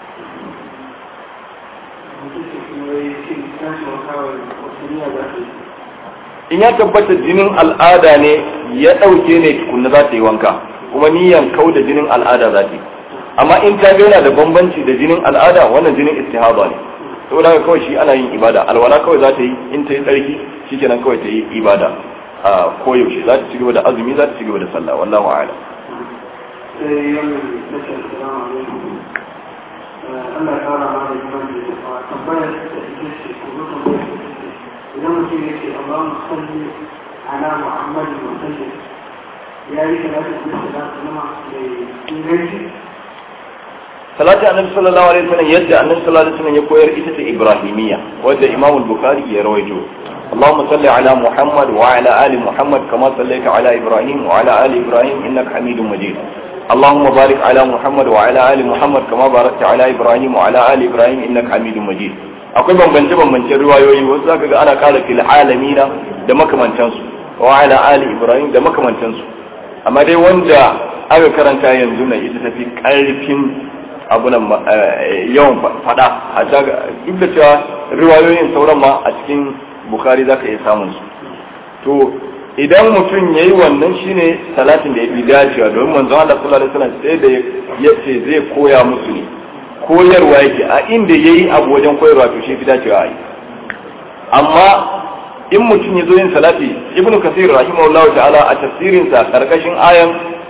in ya tabbata jinin al'ada ne ya ɗauke ne tukunna za ta yi wanka kuma niyan kau da jinin al'ada za ta yi amma in ta yana da bambanci da jinin al'ada wannan jinin istihaba ne saboda haka kawai shi ana yin ibada alwala kawai za ta yi in ta yi tsarki shikenan kawai ta yi ibada a koyaushe za ta ci gaba da azumi za ta ci gaba da sallah wallahu a'lam sai wannan nashar salamu alaikum Allah ya kara ma da iman da ya tambayar da ita ce ko mutum idan mutum ya ce Allahumma salli ala Muhammadin wa sallim ya yi salatu da salatu nama mai inganci salati annabi sallallahu alaihi wasallam yadda annabi sallallahu alaihi wasallam ya koyar ita ce ibrahimiyya wadda imam al-bukhari ya rawaito اللهم صل على محمد وعلى آل محمد كما صليت على إبراهيم وعلى آل إبراهيم إنك حميد مجيد اللهم بارك على محمد وعلى آل محمد كما باركت على إبراهيم وعلى آل إبراهيم إنك حميد مجيد akwai bambance bambancen riwayoyi wasu zaka ga ana kara fil alamina da makamantansu wa ala ali ibrahim da makamantansu amma dai wanda aka karanta yanzu na ita tafi karfin abunan yawan fada a duk da cewa riwayoyin sauran ma a cikin bukari za ka iya samun su to idan mutum ya yi wannan shine salatin da ya fi dacewa domin manzon Allah sallallahu alaihi wasallam sai da ya ce zai koya musu ne koyarwa yake a inda ya yi abu wajen koyarwa to shi fi dacewa a yi amma in mutum ya zo yin salati ibnu kasir rahimahullahu ta'ala a tafsirinsa karkashin ayan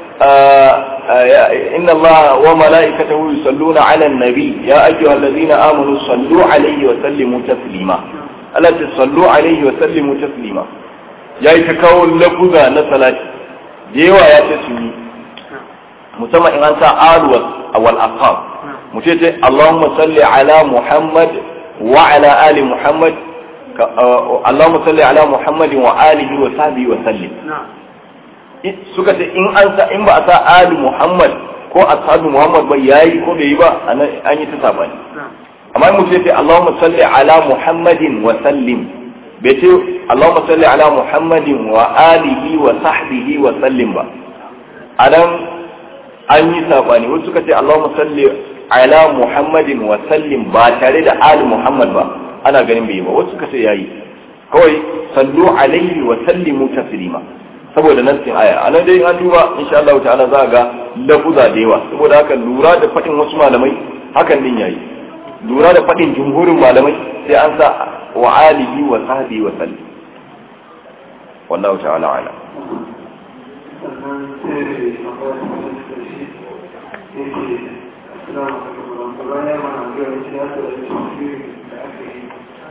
إن الله وملائكته يصلون على النبي يا أيها الذين آمنوا صلوا عليه وسلموا تسليما ألا تصلوا عليه وسلموا تسليما يا يتكون لفظا نسلات ديوا يا تسلي مسمى إن أنت آل والأصحاب متيت اللهم صل على محمد وعلى آل محمد اللهم صل على محمد وآله وصحبه وسلم نعم suka ce in an sa in ba a sa ali muhammad ko ashabu muhammad ba yayi ko bai yi ba an yi ta sabani amma in mutum ya ce allahumma salli ala muhammadin wa sallim bai ce allahumma salli ala muhammadin wa alihi wa sahbihi wa sallim ba anan an yi sabani wasu suka ce allahumma salli ala muhammadin wa sallim ba tare da ali muhammad ba ana ganin bai yi ba wasu suka ce yayi kawai sallu alaihi wa sallimu taslima saboda nassin aya a nan dai an duba insha Allah ta'ala za ga lafuza da yawa saboda haka lura da fadin wasu malamai hakan din yayi lura da fadin jumhurin malamai sai an sa wa alihi wa sahbihi wa sallam wallahu ta'ala ala sannan sai da akwai wani karshe yake assalamu alaikum warahmatullahi ya mana gaya shi ya tsara da shi da aka yi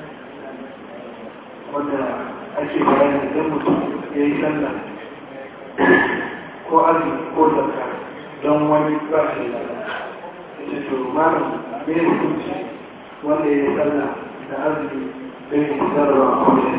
wanda ake bayani idan mutum ya yi sallah ko azumi ko zakka don wani ba shi da ya to malam me ne hukunci wanda ya yi sallah da azumi bai yi sarrafa ko da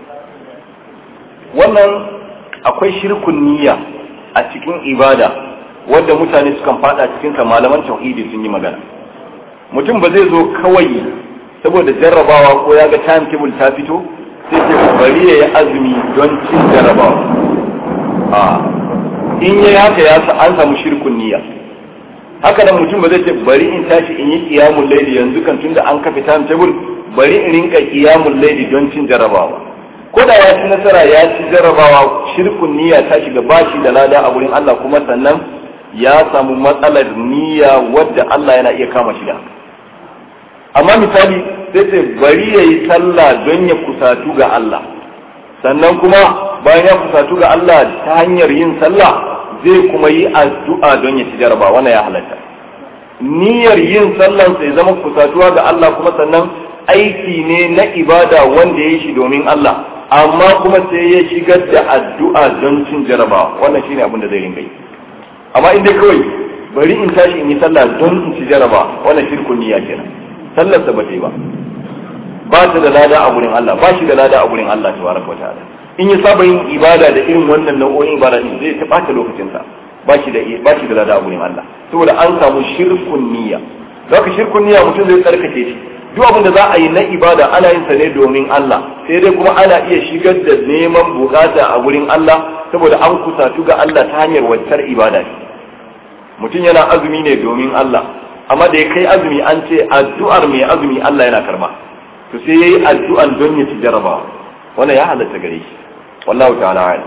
wannan akwai shirkun niyya a cikin ibada wadda mutane sukan fada cikin sa malaman tauhidi sun yi magana mutum ba zai zo kawai saboda jarrabawa ko ya ga timetable ta fito sai ce bari ya yi azumi don cin jarrabawa a in yi haka ya sa an samu shirkun niyya haka nan mutum ba zai ce bari in tashi in yi kiyamun laili yanzu kan tunda an kafa timetable bari in rinka kiyamun laili don cin jarrabawa ko da ya ci nasara ya ci jarrabawa shirkun niyya ta shiga bashi da lada a gurin Allah kuma sannan ya samu matsalar niyya wadda Allah yana iya kama shi da amma misali sai ce bari ya yi sallah don ya kusatu ga Allah sannan kuma bayan ya kusatu ga Allah ta hanyar yin sallah zai kuma yi addu'a don ya ci jaraba wannan ya halatta niyyar yin sallan sai zama kusatuwa ga Allah kuma sannan aiki ne na ibada wanda ya yi shi domin Allah amma kuma sai ya shigar da addu'a don cin jaraba wannan shine abin da zai ringa yi amma in dai kawai bari in tashi in yi sallah don in ci jaraba wannan shirkun niyya kenan sallarsa ba ta yi ba ba ta da lada a gurin Allah ba shi da lada a gurin Allah tabaraka wa ta'ala in ya saba yin ibada da irin wannan nau'o'in ibada din zai ta bata lokacin sa ba shi da ba shi da lada a gurin Allah saboda an samu shirkun niyya zaka shirkun niyya mutum zai tsarkake shi duk abin da za a yi na ibada ana yin sa ne domin Allah sai dai kuma ana iya shigar da neman bukata a gurin Allah saboda an kusatu ga Allah ta hanyar wancar ibada ne mutum yana azumi ne domin Allah amma da ya kai azumi an ce addu'ar mai azumi Allah yana karba to sai yayi addu'an don ya ci jarabawa wannan ya halatta gare shi wallahu ta'ala a'lam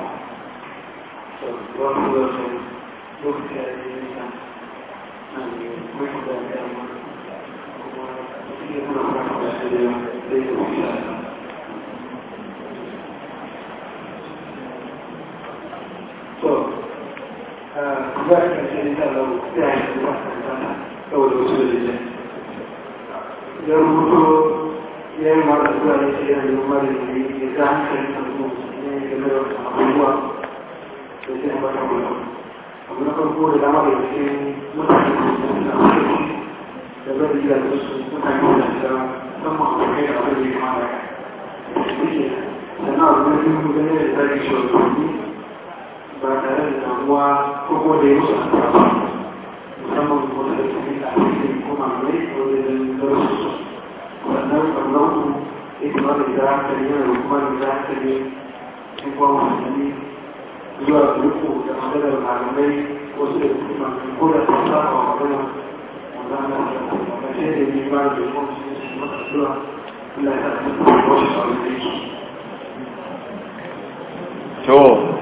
ya rubuto ya yi mara zuwa ya ce yana yi mara da ya ga hankali na zuwa ne game da abubuwa da sai ba ta kula abu na farko da dama da ke mutane da suna hankali da zai yi da su mutane da su musamman a kai da abin da ya mara ya sannan abu na biyu gane da zai shi wani ba tare da damuwa ko kuma da ya musu asara musamman wanda da su ne a cikin kuma mai wajen darasu sannan sannan ita ma da gida hankali yana da kuma da gida hankali in kuma musulmi zuwa riko da maganar malamai wasu da kuma ko da ta sa a magana wanda ana da ƙarshe da ne ba da kuma su maka zuwa Allah ya sa su wasu sauran da yake to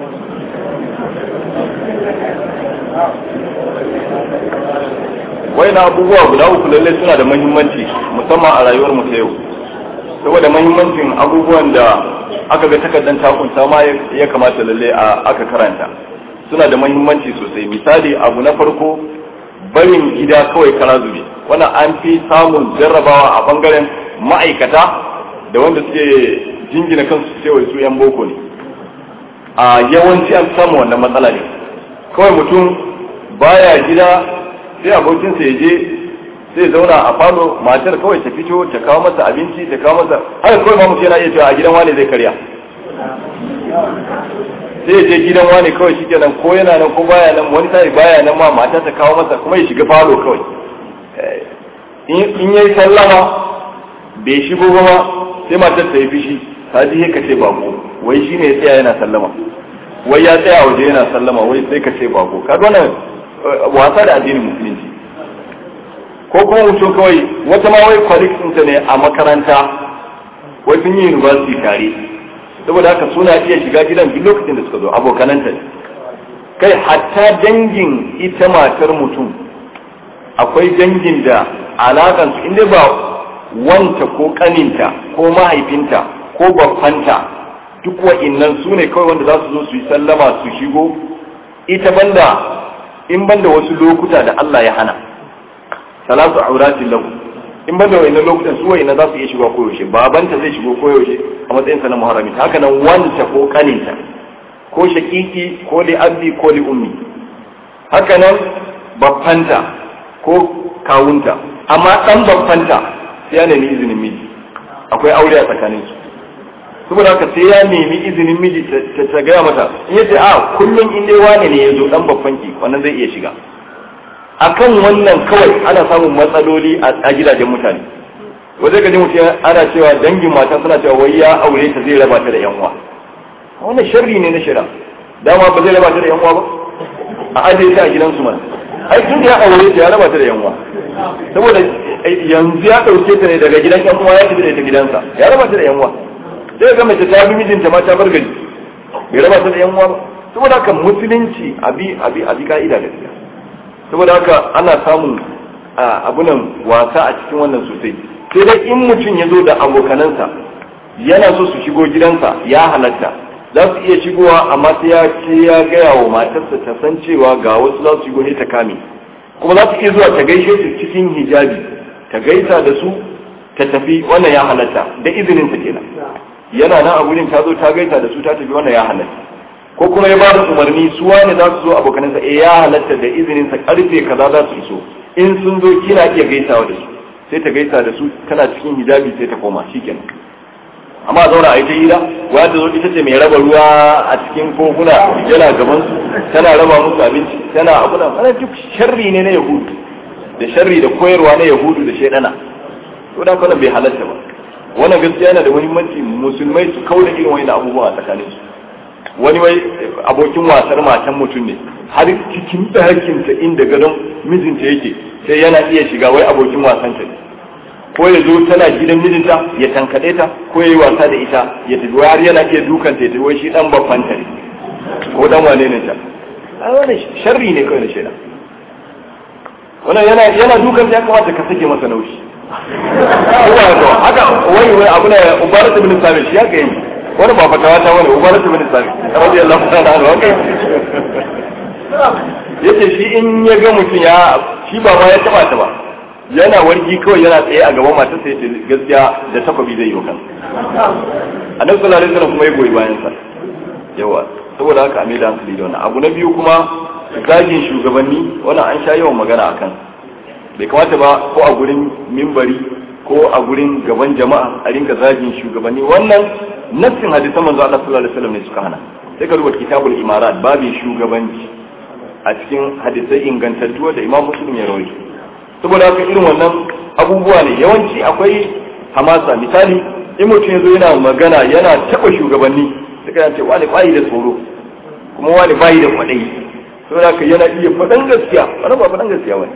wai na abubuwa guda uku lallai suna da mahimmanci musamman a rayuwar mu ta yau saboda mahimmancin abubuwan da aka ga takardar takunta ma ya kamata lalle a aka karanta suna da mahimmanci sosai misali abu na farko barin gida kawai kara zube wannan an fi samun jarrabawa a bangaren ma'aikata da wanda suke jingina kansu cewa su yan boko ne a yawanci an samu wannan matsala ne kawai mutum baya gida sai abokinsa ya je sai zauna a falo matar kawai ta fito ta kawo masa abinci ta kawo masa haka kawai ma mutum yana iya cewa a gidan wane zai karya sai ya je gidan wane kawai shi kenan ko yana nan ko baya nan wani sai baya nan ma mata ta kawo masa kuma ya shiga falo kawai in yayi sallama bai shigo ba ma sai matar ta yi fishi ta ji ka ce bako wai shine ya tsaya yana sallama wai ya tsaya waje yana sallama wai sai ka ce bako kaga wannan wasa da addinin musulunci ko kuma mutum kawai wata ma wai colleagues ɗinta ne a makaranta wai sun yi university tare saboda haka suna iya shiga gidan duk lokacin da suka zo abokananta ne kai hatta dangin ita matar mutum akwai dangin da alakansu inda ba wanta ko kaninta ko mahaifinta ko babbanta duk wa'innan su ne kawai wanda za su zo su yi sallama su shigo ita banda in banda wasu lokuta da Allah ya hana salatu auratin lahu in banda wa'innan lokutan su wa'innan za su iya shiga koyaushe babanta zai shigo koyaushe a matsayin sa na muharrami haka nan wanta ko kaninta ko shakiki ko li abdi ko li ummi haka nan babbanta ko kawunta amma dan babbanta sai ya nemi izinin miji akwai aure a tsakanin su saboda haka sai ya nemi izinin miji ta gaya mata in yace a kullum in dai wane ne ya zo dan babban ki wannan zai iya shiga akan wannan kawai ana samun matsaloli a gidajen mutane wanda gaji mutum ana cewa dangin mata suna cewa wai ya aure ta zai raba ta da yan uwa wannan sharri ne na shira dama ba zai raba ta da yan uwa ba a ajiye ta a gidansu mana ai tun da ya aure ta ya raba ta da yan uwa saboda yanzu ya dauke ta ne daga gidan yan uwa ya tafi da ita gidansa ya raba ta da yan uwa sai ga mace ta bi mijinta ma ta bar gari bai raba ta da yan uwa ba saboda haka musulunci abi abi abi ka'ida gaskiya saboda haka ana samun abunan wasa a cikin wannan sosai sai dai in mutum ya zo da abokanansa yana so su shigo gidansa ya halatta za su iya shigowa amma sai ya ce ya gaya wa matarsa ta san cewa ga wasu za su shigo ne ta kame kuma za su iya zuwa ta gaishe su cikin hijabi ta gaisa da su ta tafi wannan ya halatta da izinin ta kenan yana nan a gurin ta zo ta gaisa da su ta tafi wannan ya halatta ko kuma ya ba da umarni su wani za su zo abokanansa eh ya halatta da izinin sa karfe kaza za su iso in sun zo kina iya gaisawa da su sai ta gaisa da su tana cikin hijabi sai ta koma shikenan amma zauna a ita hira waya ta zo ita ce mai raba ruwa a cikin kofuna yana gaban su tana raba musu abinci tana abuna wannan duk sharri ne na yahudu da sharri da koyarwa na yahudu da shaidana to da kana bai halatta ba wannan gaskiya yana da muhimmanci musulmai su kaura irin wani abubuwa a tsakanin su wani wai abokin wasar matan mutum ne har cikin ɗakinta inda gadon mijinta yake sai yana iya shiga wai abokin wasanta ne ko ya zo tana gidan mijinta ya tankaɗe ta ko ya yi wasa da ita ya tafi har yana iya dukanta ya tafi wai shi dan babban ta ne ko dan wane ne ta ai wannan sharri ne kawai da shaida wannan yana yana dukanta ya kamata ka sake masa naushi ko ba to haka wai wai abu ne ubarat ibn sabit shi haka yi wani ba fatawa ta wani ubarat ibn sabit radiyallahu ta'ala anhu haka yace shi in ya ga mutum ya shi ba ma ya taba ta ba yana wargi kawai yana tsaye a gaban matarsa yace gaskiya da takobi zai yi wa kansa annabi sallallahu alaihi wasallam kuma ya goyi bayan sa yawa saboda haka a mai da hankali da wannan abu na biyu kuma zagin shugabanni wannan an sha yawan magana akan bai kamata ba ko a gurin mimbari ko a gurin gaban jama'a a rinka zagin shugabanni wannan nassin hadisan manzo Allah sallallahu alaihi wasallam ne suka hana sai ka rubuta kitabul imarat babin shugabanci a cikin hadisai ingantattu da imam muslim ya rawaito saboda haka irin wannan abubuwa ne yawanci akwai hamasa misali in mutum yazo yana magana yana taba shugabanni suka yana ce wani bayi da tsoro kuma wani bayi da kwaɗayi saboda haka yana iya faɗan gaskiya wani ba faɗan gaskiya wani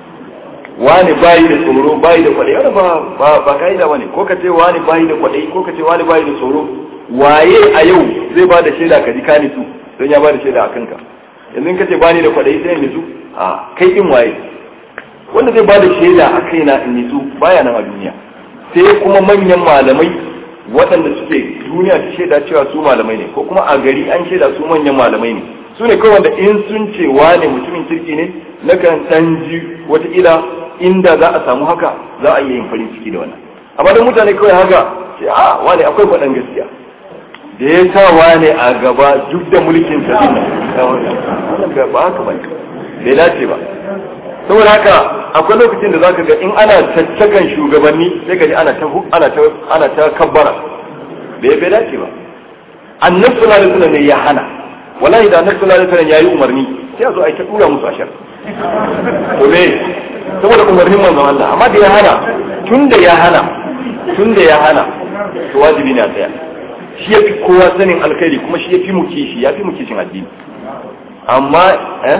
wani bayi da tsoro bayi da kwaɗayi wani ba ba ba ka'ida bane ko ka ce wani bayi da kwaɗayi ko ka ce wani bayi da tsoro waye a yau zai ba da shaida ka ji ka nisu don ya ba da shaida a kanka yanzu ka ce bani da kwaɗayi sai nisu a kai din waye wanda zai ba da shaida a kaina in nisu baya nan a duniya sai kuma manyan malamai waɗanda suke duniya ta shaida cewa su malamai ne ko kuma a gari an shaida su manyan malamai ne su ne kawai wanda in sun ce wane mutumin kirki ne na kan san ji wataƙila inda za a samu haka za a iya yin farin ciki da wannan amma don mutane kawai haka ce a wane akwai faɗan gaskiya da ya sa wane a gaba duk da mulkin sa din wannan ba haka ba bai dace ba saboda haka akwai lokacin da zaka ga in ana caccakan shugabanni sai ka ji ana ta ana ta ana ta kabbara bai bai dace ba annabi sallallahu alaihi wasallam ne ya hana wallahi da annabi sallallahu alaihi wasallam yayi umarni sai a zo a yi ta dura musu ashar to me saboda umarnin manzon Allah amma da ya hana tunda ya hana tunda ya hana to wajibi ne a tsaya shi ya fi kowa sanin alkhairi kuma shi ya fi mu kishi ya fi mu kishin addini amma eh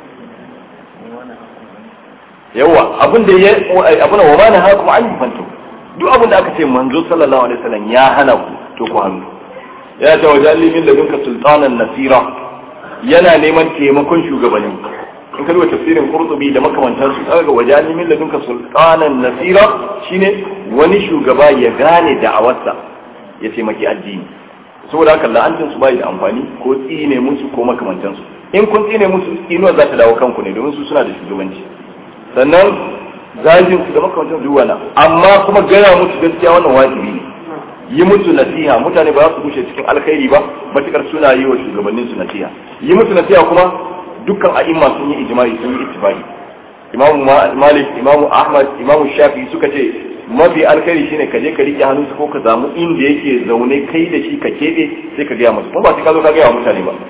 yawa abin da ya abin wa mana ha kuma an yi fanto duk abin da aka ce manzo sallallahu alaihi wasallam ya hana ku to ku hannu ya ta wajen limin da dunka sultanan nasira yana neman taimakon shugabannin in ka duba tafsirin qurtubi da makamantan su kaga wajen limin da dunka sultanan nasira shine wani shugaba ya gane da'awarsa ya taimaki addini saboda haka la'antin su bai da amfani ko tsine musu ko makamantan su in kun tsine musu tsinuwa za ta dawo kanku ne domin su suna da shugabanci sannan zagin su da makamantan su wana amma kuma gaya musu gaskiya wannan wajibi ne yi musu nasiha mutane ba za su bushe cikin alkhairi ba matukar suna yi wa shugabannin su nasiha yi musu nasiha kuma dukkan a'imma sun yi ijma'i sun yi ittifaqi imamu malik imamu ahmad imamu shafi suka ce mafi alkhairi shine ka je ka rike hannunsa ko ka samu inda yake zaune kai da shi ka kebe sai ka gaya masa kuma ba sai ka zo ka gaya wa mutane ba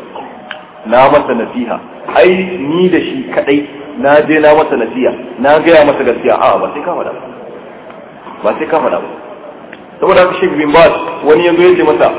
na masa nasiha ai ni da shi kadai na je na masa nasiha na gaya masa gaskiya a'a ba sai ka faɗa ba ba sai ka faɗa ba saboda haka Sheikh bin Baz wani yanzu ya ce masa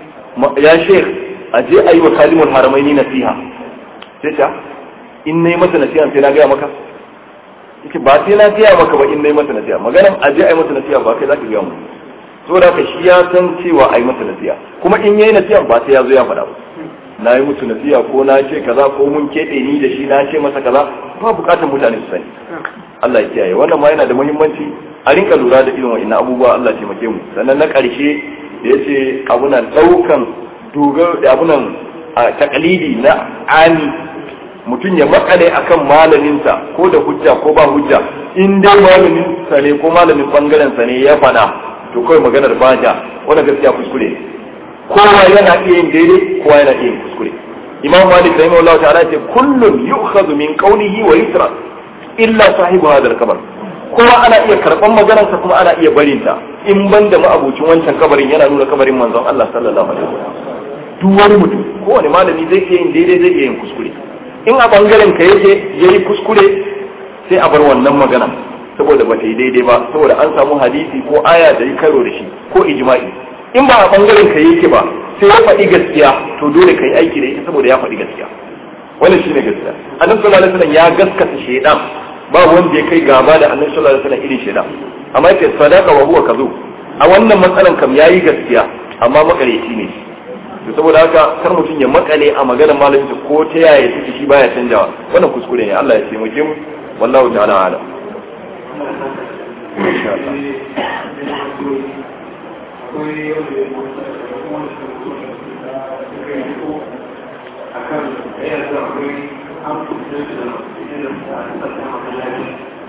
ya Sheikh a je a yi wa kalimul haramaini nasiha sai ta in nayi masa nasiha sai na gaya maka yake ba sai na gaya maka ba in nayi masa nasiha maganan a je a yi masa nasiha ba kai zaka gaya mu saboda haka shi ya san cewa a yi masa nasiha kuma in yayi nasiha ba sai ya zo ya faɗa ba na yi musu nasiha ko na ce kaza ko mun keɓe ni da shi na ce masa kaza ba bukatar mutane su sani Allah ya kiyaye wannan ma yana da muhimmanci a rinka lura da irin wa'annan abubuwa Allah taimake mu sannan na ƙarshe da yace abunan daukan dogar da abunan takalidi na ani mutum ya makale akan malaminsa ko da hujja ko ba hujja in dai malamin sa ne ko malamin bangaren sa ne ya fada to kawai maganar baja wannan gaskiya kuskure ne kowa yana iya yin daidai kowa yana iya yin kuskure imam malik rahimahullahu ta'ala ce kullun yu'khadhu min qawlihi wa yusra illa sahibu hadha al-qabr kowa ana iya karban maganarsa kuma ana iya barin ta in banda ma'abucin wancan kabarin yana nuna kabarin manzon Allah sallallahu alaihi wasallam duk wani mutum kowane malami zai iya yin daidai zai iya yin kuskure in a bangaren ka yake yayi kuskure sai a bar wannan magana saboda ba ta yi daidai ba saboda an samu hadisi ko aya da yi karo da shi ko ijma'i in ba a bangaren ka yake ba sai ya faɗi gaskiya to dole ka yi aiki da ita saboda ya faɗi gaskiya wannan shine gaskiya annabi sallallahu alaihi wasallam ya gaskata shaidan ba wanda ya kai gaba da annabi sallallahu alaihi wasallam irin shaidan amma yake sadaka wa huwa kazu a wannan matsalan kam yayi gaskiya amma makareci ne to saboda haka kar mutum ya makale a maganar malamin ko ta yaya take shi baya canjawa wannan kuskure ne Allah ya taimake mu wallahu ta'ala alam insha Allah akan ɗaya da akwai an kusa da irin da a sassa masallaci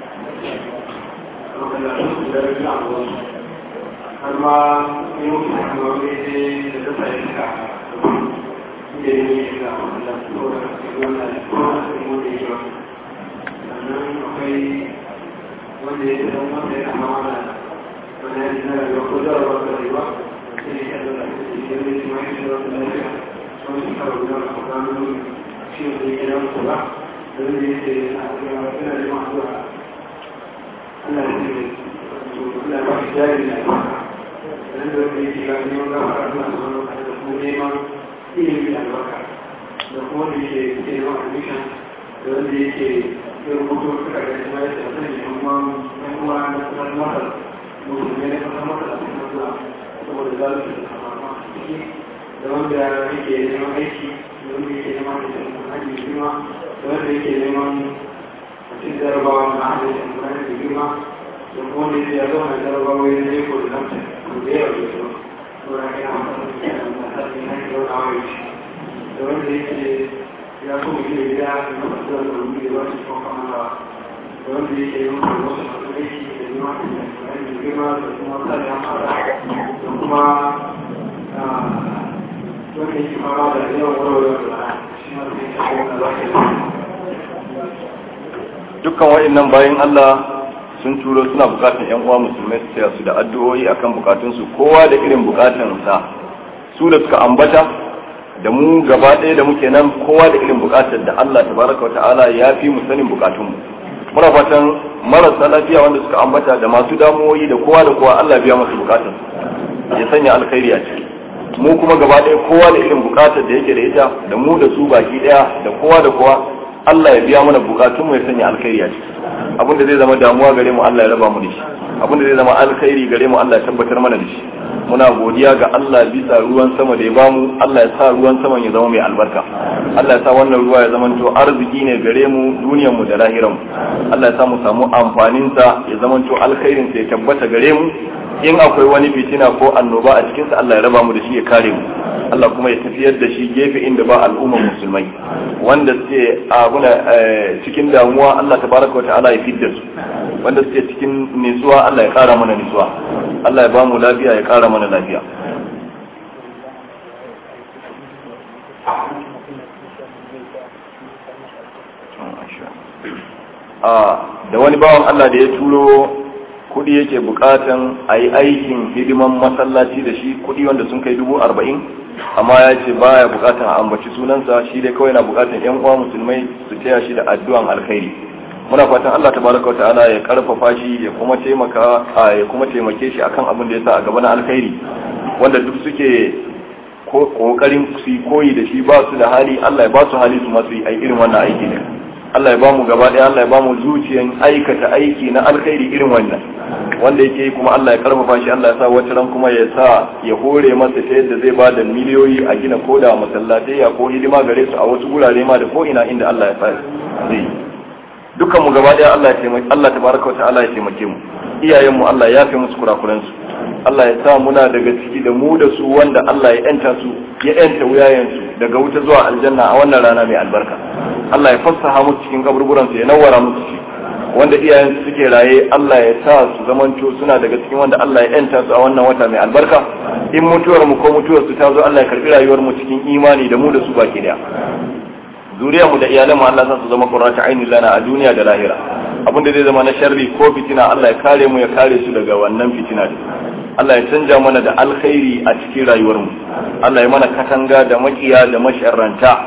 masallacin da ya a wasu har ma yi mutu da kuma wani da ta sa iska da ya yi shiga a masallaci ko da wannan ko da kuma da ya sannan akwai wanda ya zama wanda ya kama mana wani ya zina da ko da ba da rayuwa sai ya zama da ya zama da ya zama da lafiya sun suka rubuta a kwanan shi da ya gina musu ba da zai yi ce a yana da masu a Allah ya ce to Allah ya ba shi jari na ba dan da wanda yake ga neman gafara Allah subhanahu wa ta'ala da kuma neman ilimi da albarka da kuma da yake ke neman admission da wanda yake ya rubuto suka ga kuma ya ce sai ya kuma yan uwa na kasar Masar musulmai na kasar Masar a cikin Allah saboda zalunci da kama ciki da wanda yake neman aiki da wanda yake neman hajji girma da wanda yake neman cikin jarabawa na hajji da girma da kuma wanda yake yazo na jarabawa ya ne ko da lamta ko da yawa da su ko da ya mata da hajji na ke wani awa shi da wanda yake ya so mu gina gida da na masu da wani da wasu ko kama da wanda yake neman wasu masu aiki da neman hajji girma da kuma sa ya fara da kuma wanda yake fama da yawan warware da shi ma zai tafi wanda za ka dukkan wa'annan bayan Allah sun turo suna bukatan yan uwa musulmai su taya su da addu'o'i akan bukatunsu kowa da irin bukatansa su da suka ambata da mu gaba ɗaya da muke nan kowa da irin bukatar da Allah tabaraka wata'ala ya fi mu sanin bukatunmu muna fatan marasa lafiya wanda suka ambata da masu damuwoyi da kowa da kowa Allah biya masu bukatar ya sanya alkhairi a ciki mu kuma gaba ɗaya kowa da irin bukatar da yake da ita da mu da su baki ɗaya da kowa da kowa Allah ya biya mana bukatun mu ya sanya alkhairi a ciki abin da zai zama damuwa gare mu Allah ya raba mu da shi abin da zai zama alkhairi gare mu Allah ya tabbatar mana da shi muna godiya ga Allah bisa ruwan sama da ya bamu Allah ya sa ruwan saman ya zama mai albarka Allah ya sa wannan ruwa ya zama to arziki ne gare mu duniyar mu da lahiran mu Allah ya sa mu samu amfanin sa ya zama to alkhairin sa ya tabbata gare mu in akwai wani fitina ko annoba a cikin sa Allah ya raba mu da shi ya kare mu Allah kuma ya tafiyar da shi gefe inda ba al'ummar musulmai wanda suke abuna cikin damuwa Allah tabaraka wa ta'ala ya fidda su wanda suke cikin nisuwa Allah ya kara mana nisuwa Allah ya ba mu lafiya ya kara mana lafiya da wani bawan Allah da ya turo kudi yake bukatan a yi aikin hidiman masallaci da shi kudi wanda sun kai dubu arba'in amma ya ce baya bukatan a ambaci sunansa shi dai kawai na bukatan yan uwa musulmai su taya shi da addu'an alkhairi muna fatan Allah tabaraka wa ta'ala ya karfafa shi ya kuma taimaka ya kuma taimake shi akan abin da ya sa a gaba na alkhairi wanda duk suke kokarin su koyi da shi ba su da hali Allah ya ba su hali su masu yi irin wannan aiki ne Allah ya ba mu gaba ɗaya Allah ya ba mu zuciyan aikata aiki na alkhairi irin wannan wanda yake kuma Allah ya karfafa shi Allah ya sa wata ran kuma ya sa ya hore masa ta yadda zai ba da miliyoyi a gina koda masallatai ya ko hidima gare su a wasu gurare ma da ko ina inda Allah ya sa zai dukkan mu gaba ɗaya Allah ya taimake Allah tabaraka wa ta'ala ya taimake mu iyayen mu Allah ya fi musu kurakuran su Allah ya sa muna daga ciki da mu da su wanda Allah ya yanta su ya yanta wuyayen su daga wuta zuwa aljanna a wannan rana mai albarka Allah ya fassaha musu cikin kaburburan su ya nawara musu ci wanda iyayen su suke raye Allah ya sa su zamanto suna daga cikin wanda Allah ya yanta su a wannan wata mai albarka in mutuwar mu ko mutuwar su ta zo Allah ya karbi rayuwar mu cikin imani da mu da su baki daya zuriyar mu da iyalan mu Allah sa su zama qurrata aini lana a duniya da lahira abinda zai zama na sharri ko fitina Allah ya kare mu ya kare su daga wannan fitina din Allah ya canja mana da alkhairi a cikin rayuwar mu Allah ya mana katanga da makiya da masharranta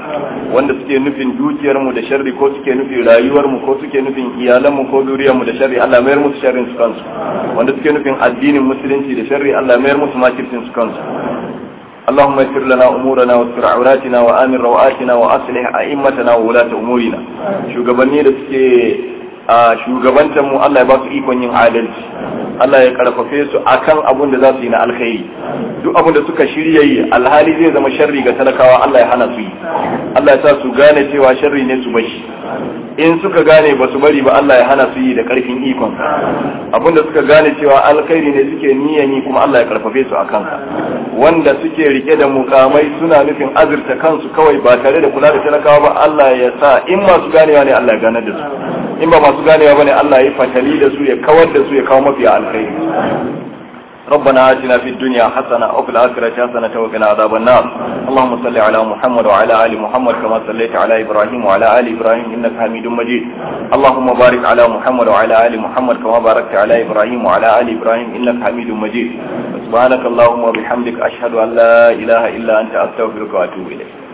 wanda suke nufin dukiyar mu da sharri ko suke nufin rayuwar mu ko suke nufin iyalan mu ko zuriyar mu da sharri Allah mayar musu sharrin su kansu wanda suke nufin addinin musulunci da sharri Allah mayar musu makircin su kansu اللهم يسر لنا امورنا واستر عوراتنا وامن رواتنا واصلح ائمتنا وولاة امورنا shugabanni da suke a shugabantar mu Allah ya ba su ikon yin adalci Allah ya karfafe su akan abun da za su yi na alkhairi duk abun da suka shirya yi alhali zai zama sharri ga talakawa Allah ya hana su yi Allah ya sa su gane cewa sharri ne su bashi in suka gane ba su bari ba Allah ya hana su yi da karfin ikon abun da suka gane cewa alkhairi ne suke niyan yi kuma Allah ya karfafe su akan wanda suke rike da mukamai suna nufin azurta kansu kawai ba tare da kula da talakawa ba Allah ya sa in masu ganewa ne Allah ya ganar da su in ba masu ganewa bane Allah ya fatali da su ya kawar da su ya kawo mafi alkhairi ربنا آتنا في الدنيا حسنة وفي الآخرة حسنة وقنا عذاب النار اللهم صل على محمد وعلى آل محمد كما صليت على إبراهيم وعلى آل إبراهيم إنك حميد مجيد اللهم بارك على محمد وعلى آل محمد كما باركت على إبراهيم وعلى آل إبراهيم إنك حميد مجيد سبحانك اللهم وبحمدك أشهد أن لا إله إلا أنت أستغفرك وأتوب إليك